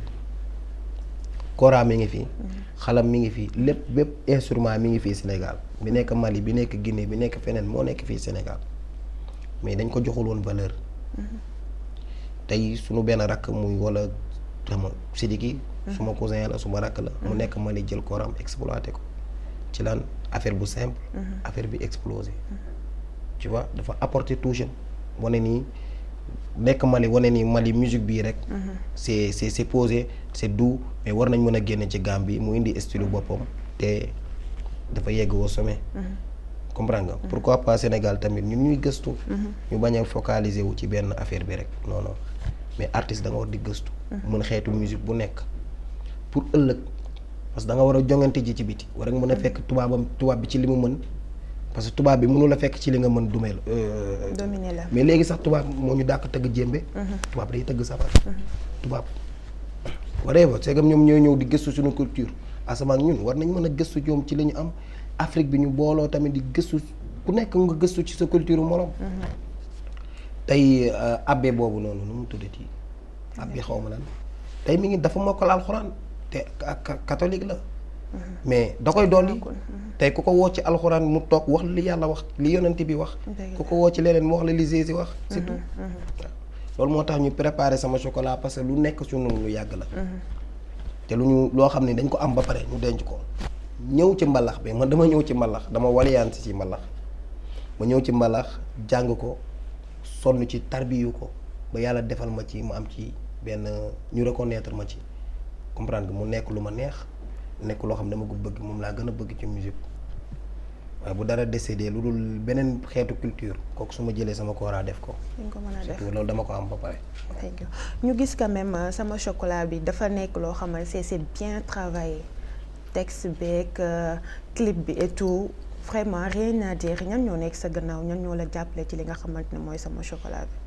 kora mi ngi fi. xalam mi ngi fi lépp bépp instrument mi ngi fii Sénégal bi nekk Mali bi nekk Guinée bi nekk feneen moo nekk fii Sénégal mais dañ ko joxul woon valeur. tey sunu benn rakk muy wala xam Sidiki. suma cousin la suma rakk la. mu nekk Mali jël koram exploité ko ci lan affaire bu simple. affaire bi explosé. tu vois dafa apporter touche wane nii nekk Mali wane nii Mali musique bii rek. c'est c'est c'est posé c'est doux mais war nañ mën a génne ci Gambie mu indi style boppam te dafa yegg au sommet. comprendre nga pourquoi pas Sénégal tamit ñun ñuy gëstu. ñu bañ a focaliser wu ci benn affaire bi rek non non mais artiste da nga war di gëstu. mën xeetu musique bu nekk pour ëllëg parce que da nga war a jongante ji ci biti war nga mën a fekk tubaabam tubaab bi ci li mu mën. parce que tubaab bi mënu la fekk ci li nga mën dumee la. dominer la mais léegi sax tubaab moo ñu dàq tëgg jéembe. tubaab day tëgg sabar. tubaab waree ba c'est que ñoom ñooy ñëw di gëstu suñu culture asamaan ñun war nañ mën a gëstu ñoom ci li ñu am Afrique bi ñu booloo tamit di gëstu ku nekk nga gëstu ci sa culture morom. tey abbé boobu noonu nu mu tuddati abbé xaw ma lan tey mi ngi dafa mokkal alxuraan te catholique la. mais da koy dolli tey ku ko woo ci alxuraan mu toog wax li yàlla wax li yonent bi wax ku ko woo ci leneen mu wax la li Jésus wax c'est tout loolu moo tax ñu préparer sama chocolat parce que lu nekk suñu lu yàgg la te lu ñu loo xam ne dañ ko am ba pare ñu denc ko ñëw ci mbalax bi man dama ñëw ci mbalax dama waliyaan si ci mbalax ma ñëw ci mbalax jàng ko sonn ci tarbiyu ko ba yàlla defal ma ci ma am ci benn ñu reconnaître ma ci comprendre mu nekk lu ma neex nekk loo xam ne dama ko bëgg moom laa gën a bëgg ci musique waaye bu dara décédé lu dul beneen xeetu culture kooku su ma jëlee sama kooraa def ko. dañ ko mën a def loolu dama ko am ba pare. ñu gis quand même sama chocolat bi dafa nekk loo xamal c'est c'est bien travaillé texte beeg clip bi et tout vraiment rien à dire ñan ñoo nekk sa gannaaw ñan ñoo la jàppale ci li nga xamante ne mooy sama chocolat bi.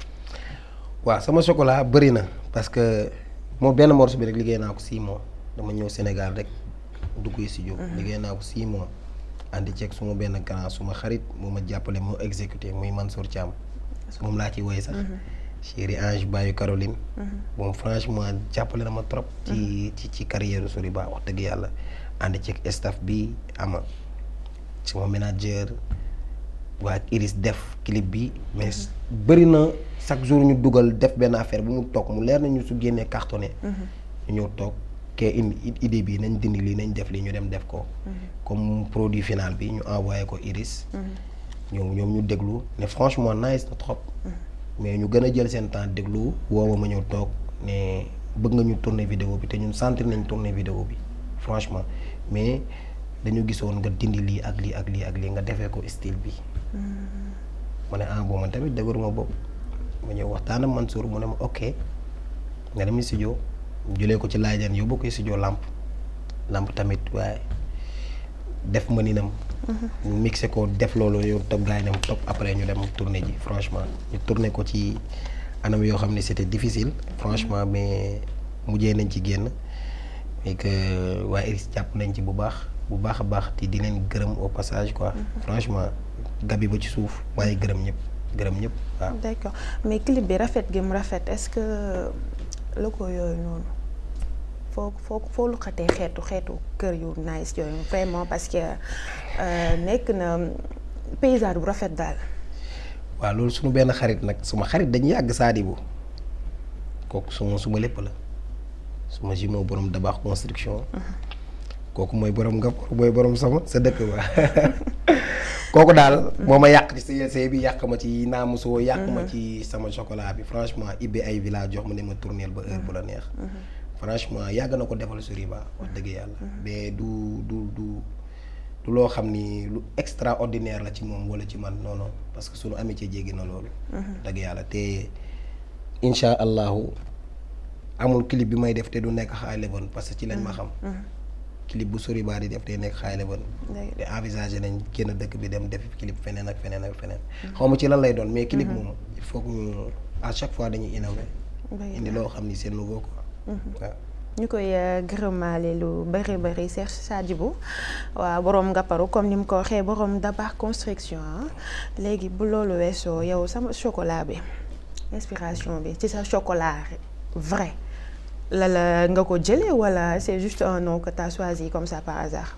waaw sama chocolat bëri na parce que moo benn morceau bi rek liggéey naa ko six mois. dama ñëw Sénégal rek dugg studio liggéey naa ko six mois àndi ceeg suma benn grand suma xarit moo ma jàppale moo exécuté muy Mansour Thiam moom laa ci woy sax chéri Ange Bayu Caroline moom franchement jàppale na ma trop ci ci ci carrière Soriba wax dëgg yàlla àndi ceeg staff bi ama suma manager waa Iris def clip bi mais bëri na chaque jour ñu dugal def benn affaire bu mu toog mu leer nañu su génnee cartonné ñu ñëw toog kee indi idée bi nañ dindi lii nañ def lii ñu dem def ko comme produit final bi ñu envoyé ko Iris ñoom ñoom ñu déglu ne franchement nice na trop mais ñu gën a jël seen temps déglu woowa ma ñëw toog ne bëgg nga ñu tourner vidéo bi te ñun sentir nañ tourner vidéo bi franchement mais dañu gisoon nga dindi lii ak lii ak lii ak lii nga defee ko style bi ma ne ah bon man tamit dëgëruma bopp ma ñëw waxtaan ak Mansour mu ne ma ok nga dem studio jëlee ko ci laajaan yóbbu ko studio lamp lamp tamit waaye def ma ni nam mixé ko def loolu yow topp gars yi dem topp après ñu dem tourné ji franchement ñu tourné ko ci anam yoo xam ne c'était difficile franchement mais mujjee nañ ci génn et que waa Iris jàpp nañ ci bu baax bu baax a baax te di leen gërëm au passage quoi franchement gabi ba ci suuf waaye gërëm ñëpp gërëm ñëpp waaw d'accord mais clip bi rafet gi mu rafet est-ce que la ko yooyu noonu foo foo foo lu xatee xeetu xeetu kër yu nice yooyu vraiment parce que nekk na paysage bu rafet daal. waaw loolu suñu benn xarit nag suma xarit dañu yàgg Sadibou kooku suma suma lépp la suma jumeau borom dabax construction. kooku mooy borom nga mooy borom sama sa dëkk ba kooku daal moo ma yàq ci CLC bi yàq ma ci naamusoo yàq ma ci sama chocolat bi franchement ibbi ay village jox ma ne ma tourneel ba heure bu la neex franchement yàgg na ko defal Soriba wax dëgg yàlla mais du du du du loo xam ni lu extraordinaire la ci moom wala ci man non non parce que sunu amitié jéggi na loolu dëgg yàlla te insha allahu amul clip bi may def te du nekk High Level parce que ci lañ ma xam clip bu Soriba di def day nekk High Level te envisager nañ génn dëkk bi dem def clip feneen ak feneen ak feneen xaw ma ci lan lay doon mais clip moom il faut que ñu à chaque fois dañuy innover indi loo xam ni c'est nouveau quoi waaw ñu koy gërëmaale lu bëri bëri Cheikh Sadibou waaw borom Ngaparou comme ni mu ko waxee borom Dabakh construction léegi bu loolu weesoo yow sama chocolat bi inspiration bi ci sa chocolat vrai la la nga ko jëlee wala c'est juste un nom que tu as choisi comme ça par hasard.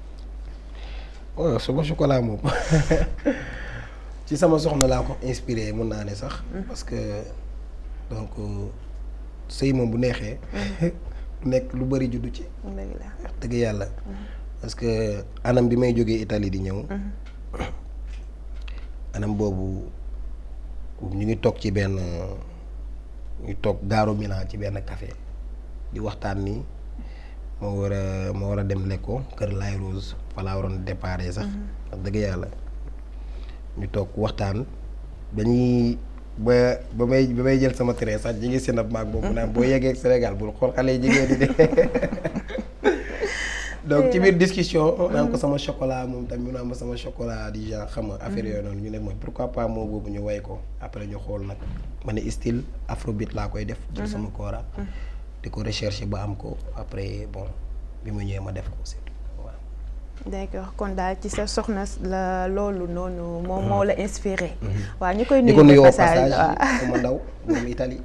waaw sama chocolat moom ci sama soxna laa ko inspiré mun naa ne sax. parce que donc sëy moom bu neexee. nekk lu bari juddu ci. dëgg la wax dëgg yàlla. parce que anam bi may jógee Italie di ñëw. anam boobu ñu ngi toog ci benn ñu toog gaaru Milan ci benn café di waxtaan ni moo war a moo war a dem lekko kër Laye Rose fa laa waroon déparé sax. wax dëgg yàlla ñu toog waxtaan dañuy. ba ba may ba may jël sama train sax ñi ngi sinap maag boobu naan boo yeggee Sénégal bul xool xale yi jigéen di de donc ci biir discussion naan ko sama chocolat moom tamit mu naan ma sama chocolat di genre xam nga affaire yooyu noonu ñu ne mooy pourquoi pas moo boobu ñu way ko après ñu xool nag ma ne style afrobeat laa koy def jël sama koora di ko recherche ba am ko après bon bi ma ñëwee ma def ko c'est waaw d'accord kon daal ci sa soxna la loolu noonu moom moo la inspiré. waaw ñu koy di nuyu ko nuyoo passage passage sama ndaw moom Italie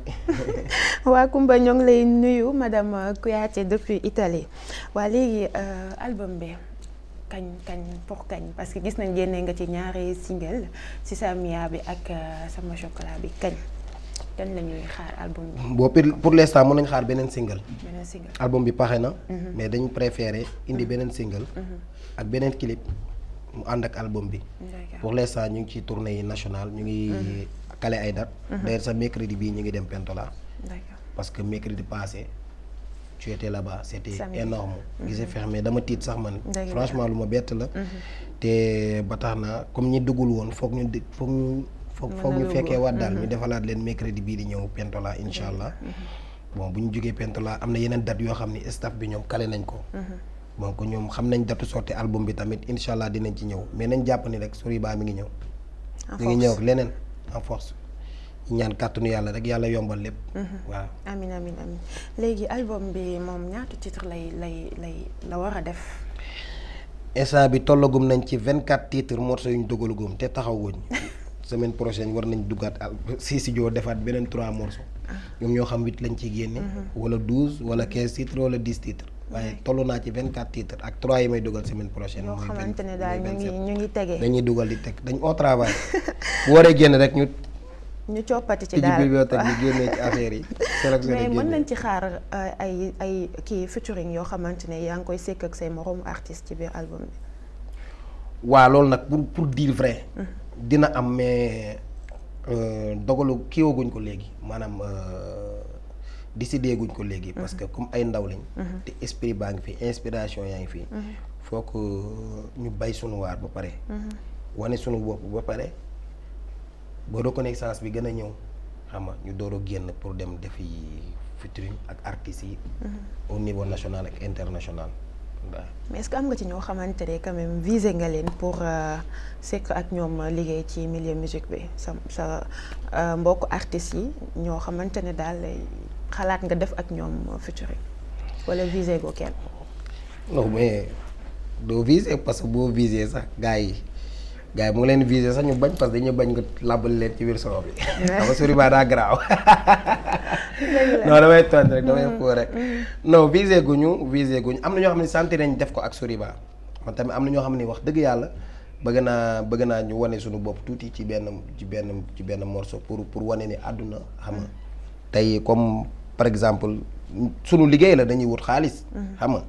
waa Kumba ñoo ngi lay nuyu madame Kouyaté depuis Italie waa léegi album bi kañ kañ pour kañ parce que gis nañ génne nga ci ñaari single si sa Mia bi ak sama chocolat bi kañ kañ la ñuy xaar album bi boo pour pour l'instant mën nañ xaar beneen single beneen single. album bi paxe na mais dañ préféré indi beneen single ak beneen clip mu ànd ak album bi d'accord pour l'instant ñu ngi ci tournée yi nationale ñu ngi kale ay date d'ailleurs sa mercredi bii ñu ngi dem Pentola d'accord parce que mercredi passé tu étais là-bas c'était Samedi. énorme gisee fex mais dama tiit sax man Dëgg la. franchement lu ma bett la te ba tax na comme ñi duggul woon foog ñu di foog ñu foog Mën foog na ñu dugg. fekkee waat daal ñu defalaat leen mercredi bii di ñëw Pentola incha allah bon bu ñu jógee Pentola am na yeneen date yoo xam ni staff bi ñoom kale nañ ko donc ñoom xam nañ datu sorti album bi tamit incha allah dinañ ci ñëw mais nañ jàpp ni rek Soriba mi ngi ñëw en mi ngi ñëw force. ak leneen en force ñu ñaan kàttanu yàlla rek yàlla yombal lépp waaw amin amin amin léegi album bi moom ñaata titre lay lay lay la war a def instant bi tollagum nañ ci vingt quatre titres morceaux yu ñu dogalagum te taxawuñ semaine prochaine war nañ duggaat al si studio defaat beneen trois morceaux ñoom ñoo xam huit lañ ciy génne wala douze wala quinze titres wala dix titres waaye toll naa ci vingt quatre titres ak trois yi may dugal semaine prochaine yoo mooy xamante ne vingt daal ñu mooy ngi 27. ñu ngi tege dañuy dugal di teg dañ au travail bu waree génn rek ñu ñu coppati ci tijji daal bibliothèque bi génnee ci affaire yi sélectionné mais mën génne nañ ci xaar euh, ay ay kii featuring yoo xamante ne yaa ngi koy sekk ak say moromu artiste ci biir album bi waa loolu nag pour pour dire vrai dina am mais euh, dogalu kiiwaguñ ko léegi maanaam euh, décidé guñ ko léegi parce que comme ay ndaw lañ te esprit baa ngi fi inspiration yaa ngi fi faut que ñu bay sunu waar ba pare wane sunu bopp ba pare ba reconnaissance bi gën a ñëw xam nga ñu door a génn pour dem defi featuring ak artistes yi au niveau national ak international waaw mais est-ce que am nga ci ñoo xamante ne quand même visé nga leen pour euh, sekk ak ñoom liggéey ci milieu musique bi sa sa euh, mbokk artistes yi ñoo xamante ne daal xalaat nga def ak ñoom featuring wala visé go kenn non mais doo viser parce que boo viser sax gars yi gars yi mu ngi leen viser sax ñu bañ parce que dañuy bañ nga làbbal leen ci biir soo bi xam nga Soriba daa garaaw non damay tontu rek damay foo rek non viser guñu viser guñu am na ñoo xam ne sentir nañ def ko ak Soriba man tamit am na ñoo xam ne wax dëgg yàlla bëgg naa bëgg naa ñu wane suñu bopp tuuti ci benn ci benn ci benn morceau pour pour wane ni àdduna xam nga tey comme par exemple sunu liggéey la dañuy wut xaalis xam nga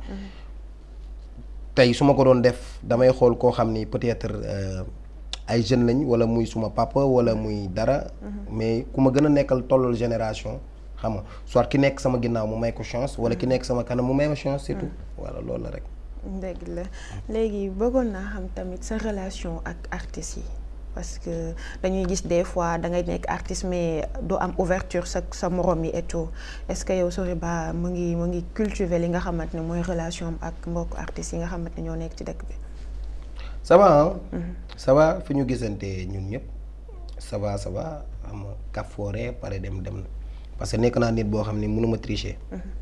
tey su ma ko doon def damay xool koo xam ni peut-être euh, ay jeunes lañ wala muy suma papa wala muy dara mais ku ma gën a nekkal tollal génération xam nga soit ki nekk sama ginnaaw mu may ko chance wala ki nekk sama kanam mu may ma chance surtout voilà loolu la rek dëgg la léegi bëggoon naa xam tamit sa relation ak artistes yi parce que dañuy gis des fois da ngay nekk artiste mais doo am ouverture sa sa morom yi et tout est-ce que yow Soriba mu ngi mu ngi cultiver li nga xamante ne mooy relation am ak mbokku artistes yi nga xamante ne ñoo nekk ci dëkk bi. ça va ah ça va fi ñu gisante ñun ñëpp ça va ça va xam nga kaf foore pare dem dem na parce que nekk naa nit boo xam ni mënuma tricher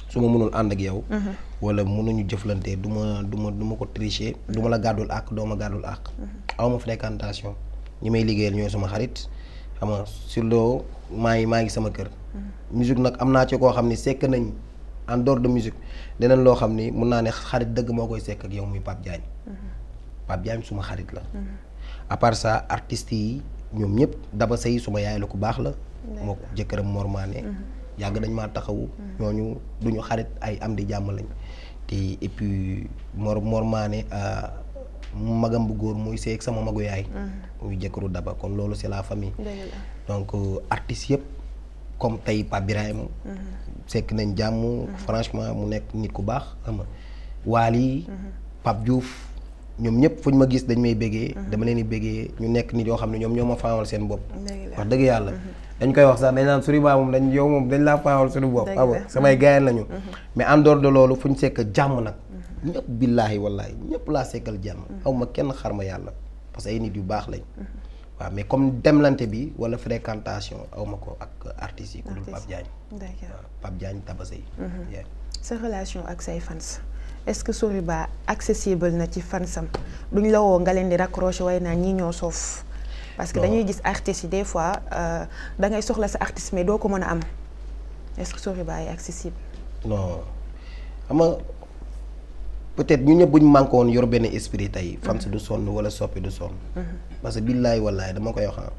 su ma mënul ànd ak yow. wala mënuñu jëflante du ma du ma du ma ko tricher. du ma la gàddul àq doo ma gàddul àq. aw ma fréquentation ñi may liggéeyal ñooy sama xarit xam nga sur loo maa ngi maa ngi sama kër. musique nag am naa ci koo xam ni sekk nañ en dehors de musique deneen loo xam ni mun naa ne xarit dëgg moo koy sekk ak yow muy Pape Diagne. Pape Diagne suma xarit la. à part ça artistes yi ñoom ñëpp daba sëy suma yaay la ku baax la. moo ko jëkkëram Mor Mané yàgg dañ maa taxawu. ñooñu duñu xarit ay am di jàmm lañ. te et puis Mor Mor Mané magam bu góor muy seeg sama magu yaay. muy jëkkëru daba kon loolu c'est la famille. donc artistes yëpp comme tey Pape Birahim sekk nañ jàmm. franchement mu nekk nit ku baax xam nga Waly Pape Diouf. ñoom ñëpp fu ñu ma gis dañ may béggee dama leen di béggee ñu nekk nit yoo xam ne ñoom ñoo ma faamal seen bopp wax dëgg yàlla dañ koy wax sax dañ naan Soriba moom dañ yow moom dañ laa faamal suñu bopp xam nga samay gaayal lañu mais en dehors de loolu fu ñu sekk jàmm nag ñëpp billaahi wallaahi ñëpp laa sekkal jàmm aw ma kenn xar ma yàlla parce que ay nit yu baax lañ waaw mais comme demlante bi wala fréquentation aw ma ko ak artistes yi ku dul Pape Diagne waaw Pape Diagne Tabasay sa relation ak say fans est-ce que Soriba accessible na ci fansam duñ la woo nga leen di raccrocher way naa ñii ñoo soof parce que dañuy gis artistes yi des fois da ngay soxla sa artiste mais doo ko mën a am est-ce que Soriba est accessible. non xam nga peut-être ñu ñëpp bu ñu manqué woon yor benn esprit tey fans du sonn wala soppi du sonn. parce que billaay wallaay dama koy wax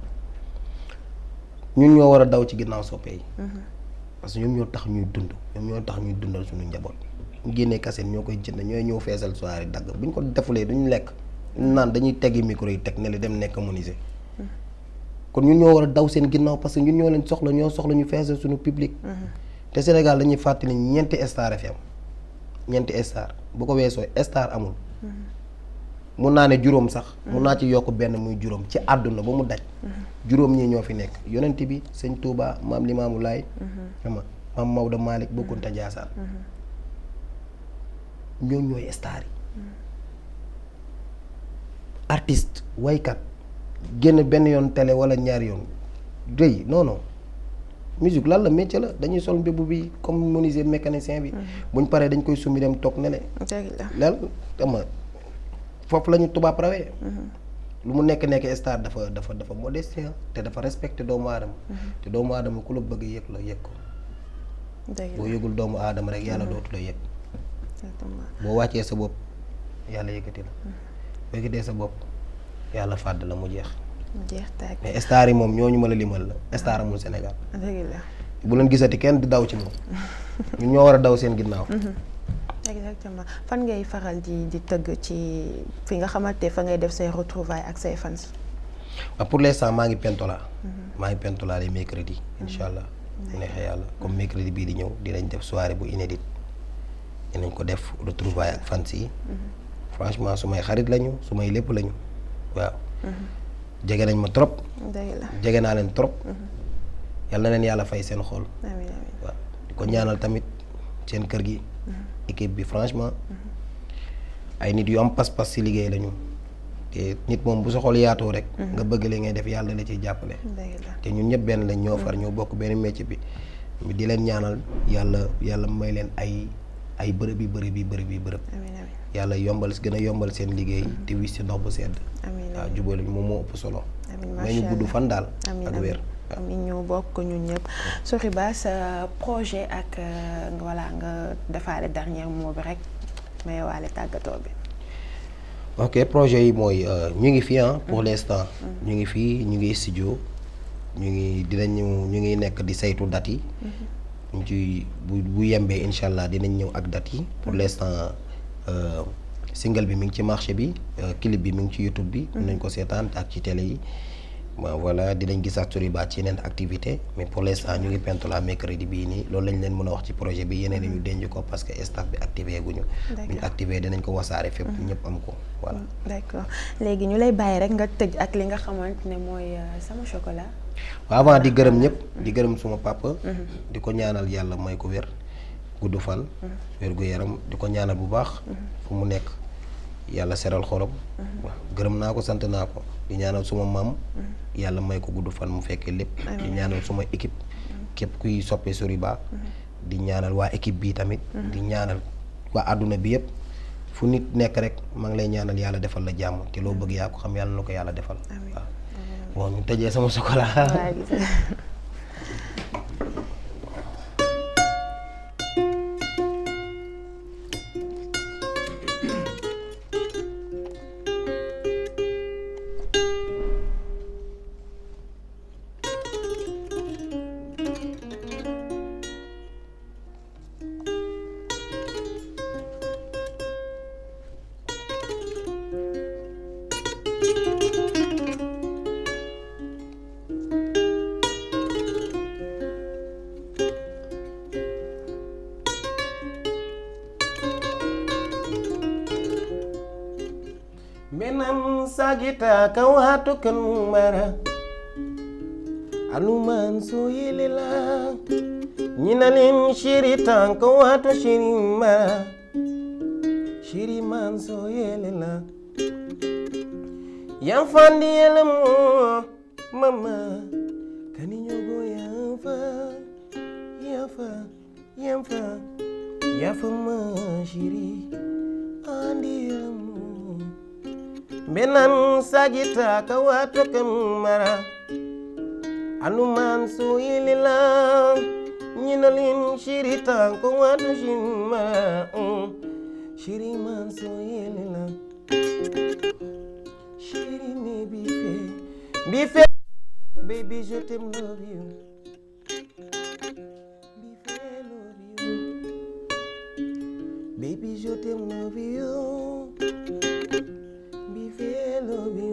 ñun ñoo war a daw ci ginnaaw soppe yi. parce que ñoom ñoo tax ñuy dund ñoom ñoo tax ñuy dundal suñu njaboot. ñu génnee kaset ñoo koy jënd ñooy ñëw feesal soirée dagg bu ñu ko defulee duñu lekk naan dañuy teggi micro yi teg ne li dem nekk menuisier kon ñun ñoo war a daw seen ginnaaw parce que ñun ñoo leen soxla ñoo soxla ñu feesal suñu public. te Sénégal dañuy fàttali ñeenti star fi am ñeenti star bu ko weesoo star amul. mun naa ne juróom sax. mun naa ci yokk benn muy juróom ci àdduna ba mu daj. juróom ñii ñoo fi nekk yonent bi sëñ Touba maam Limaamu Laay. xam nga maam Maodo Malick Bokkunta Jaasaan. ñooñ ñooy star yi artiste waykat génn benn yoon télé wala ñaari yoon rëy non non musique lan la métier la dañuy sol mbébu bi comme menuisier mécanicien bi buñ paree dañ koy summi dem toog ne le leel ama foofu la ñu tubaab rawee lu mu nekk nekk star dafa dafa dafa modeste te dafa respecté doomu aadama te doomu aadama ku la bëgg yëg la yëg ko boo yëgul doomu aadama rek yàlla dootu la yëg boo wàccee sa bopp yàlla yëkkati la boo yëkkatee sa bopp yàlla fàdd la mu jeex. mu jeex tàkk mais star yi moom ñooñu ma la limal la star amul Sénégal. dëgg la. bu leen gisati kenn di daw ci moom. ñun ñoo war a daw seen ginnaaw. exactement fan ngay faral di di tëgg ci fi nga xamante fa ngay def say retrouvailles ak say fans. waaw pour l'instant maa ngi pentola. maa ngi pentola les mercredis incha allah. bu neexee yàlla comme mercredi bii di ñëw dinañ def soirée bu inédite. dinañ ko def retrouvailles ak fans yi. franchement su may xarit lañu su may lépp lañu waaw. jege nañ ma trop. jege naa leen trop. yal na leen yàlla fay seen xol. amiin amiin waaw di ko ñaanal tamit seen kër gi. équipe bi franchement. ay nit yu am pas-pas ci liggéey lañu. te nit moom bu sa xol yaatoo rek. nga bëgg li ngay def yàlla la ciy jàppale. te ñun ñëpp benn lañ ñoo far ñoo bokk benn métier bi. di leen ñaanal yàlla yàlla may leen ay. ay bërëb yi bërëb yi bërëb yi bërëb yàlla yombal gën a yombal seen liggéey te wis ci ndox bu sedd waaw jubóoluñ moom moo ëpp solo mais ñu gudd fan daal ak wér amiin ñu bokk ñun ñëpp Soriba sa projet ak voilà nga defaale dernier mot bi rek may waale tàggatoo bi ok projet yi mooy ñu ngi fi ah pour l'instant ñu ngi fii ñu ngi studio ñu ngi dinañu ñu ngi nekk di saytu date yi ñu ci bu bu yembee incha allah dinañ ñëw ak date yi pour l'instant single bi mi ngi ci marché bi clip bi mi ngi ci YouTube bi. nañ ko seetaan ak ci télé yi. voilà dinañ gisaat Soriba ci yeneen activité mais pour l'instant ñu ngi pentola mercredi bii nii loolu lañ leen mën a wax ci projet bi yeneen ñu denc ko parce que staff bi activé guñu. bu ñu activé dinañ ko wasaare fépp ñëpp am ko voilà. d'accord léegi ñu lay bàyyi rek nga tëj ak li nga xamante ne mooy sama chocolat. waaw avant di gërëm ñëpp di gërëm suma papa. di ko ñaanal yàlla may ko wér gudd fan. wér gu yaram di ko ñaanal bu baax. fu mu nekk yàlla seral xorom. waaw gërëm naa ko sant naa ko di ñaanal suma maam. yàlla may ko gudd fan mu fekkee lépp. di ñaanal suma équipe. képp kuy soppee Soriba. di ñaanal waa équipe bi tamit di ñaanal waa àdduna bi yëpp fu nit nekk rek maa ngi lay ñaanal yàlla defal la jàmm te loo bëgg yaa ko xam yàlla na ko yàlla defal waaw bon ñu tëjee sama chocolat waaw gis nga. benam sagita kawatu kan mara anuman so yelela ñinalin shiritan kawatu shiri mara shiri man so yelela yan fandi yelamo mama kani ñogo yafa yafa yafa yafa ma shiri andi yelamo benan sagita kawato kamara anuman so yelila ñinalin shirita ko wato shinma shiri man so yelila shiri me bife bife baby je t'aime love you bife love you baby je t'aime love you bife love you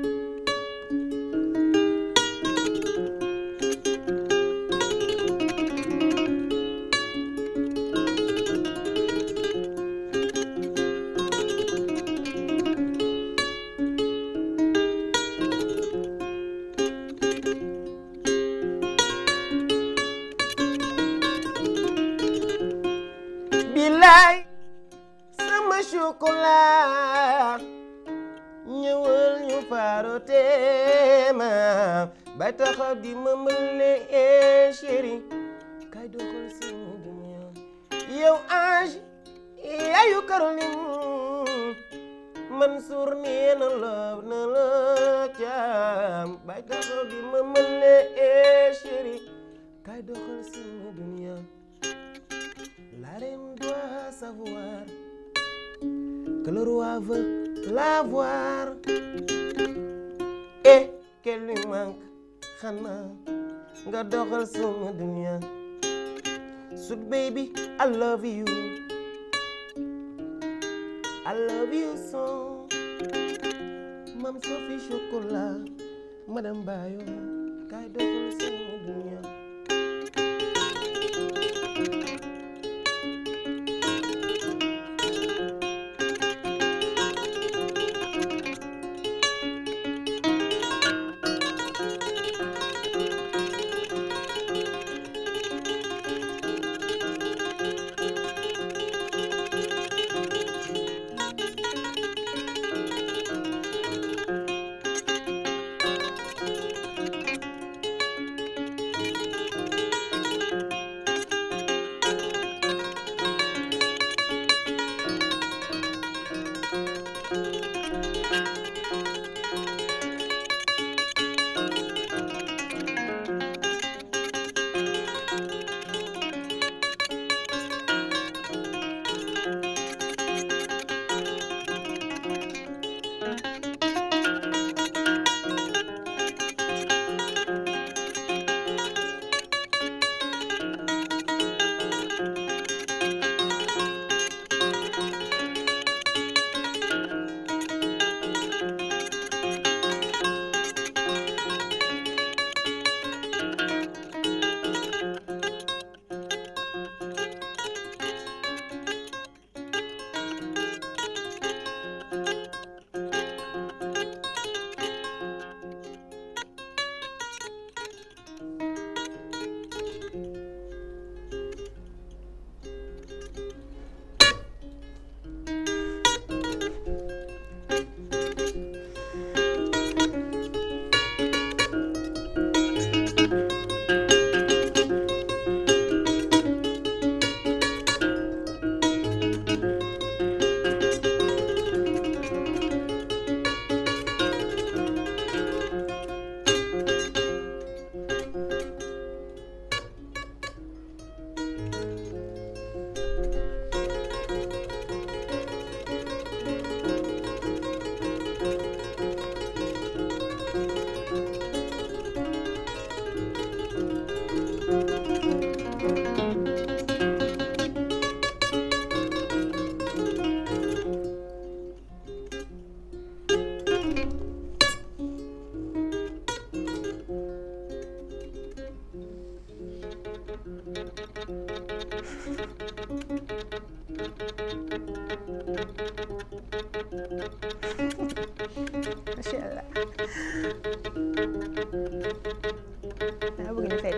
bilaay sama chocolat ñëwal ñu faaro teema bay taxaw di ma mële eh chéri kay doxal sama dunya yow ange yaayu Caroline Mansour nee na love na la caam bay taxaw di ma mële eh chéri kay doxal sama dunya la reine doit savoir que le roi veut la voir et qu'elle lui manque xanaa nga doxal sama dunya sweet baby I love you I love you so Mam Sophie Chocolat Madame Bayo kay doxal sama dunya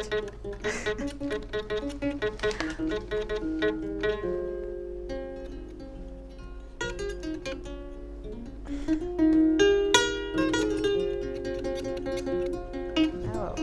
waaw.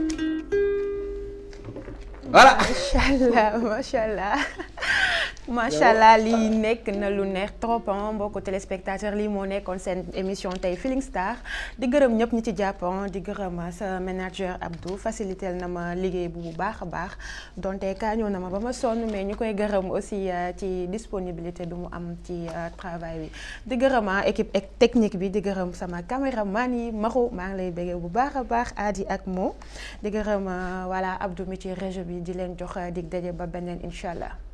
voilà. macha allah macha allah macha allah lii nekk na lu neex trop ah mbokku téléspectateur lii moo nekkoon seen émission tey Feeling Star di gërëm ñëpp ñi ci jàpp di gërëm sa manager Abdou facilité na ma liggéey bu bu baax a baax donte kaañoo na ma ba ma sonn mais ñu koy gërëm aussi ci disponibilité du mu am ci travail bi di gërëm équipe technique bi di gërëm sama caméraman yi maxu maa ngi lay béggee bu baax a baax Adi ak Mo di gërëm voilà Abdou mi ci réseau bi di leen jox dig daje ba beneen incha allah.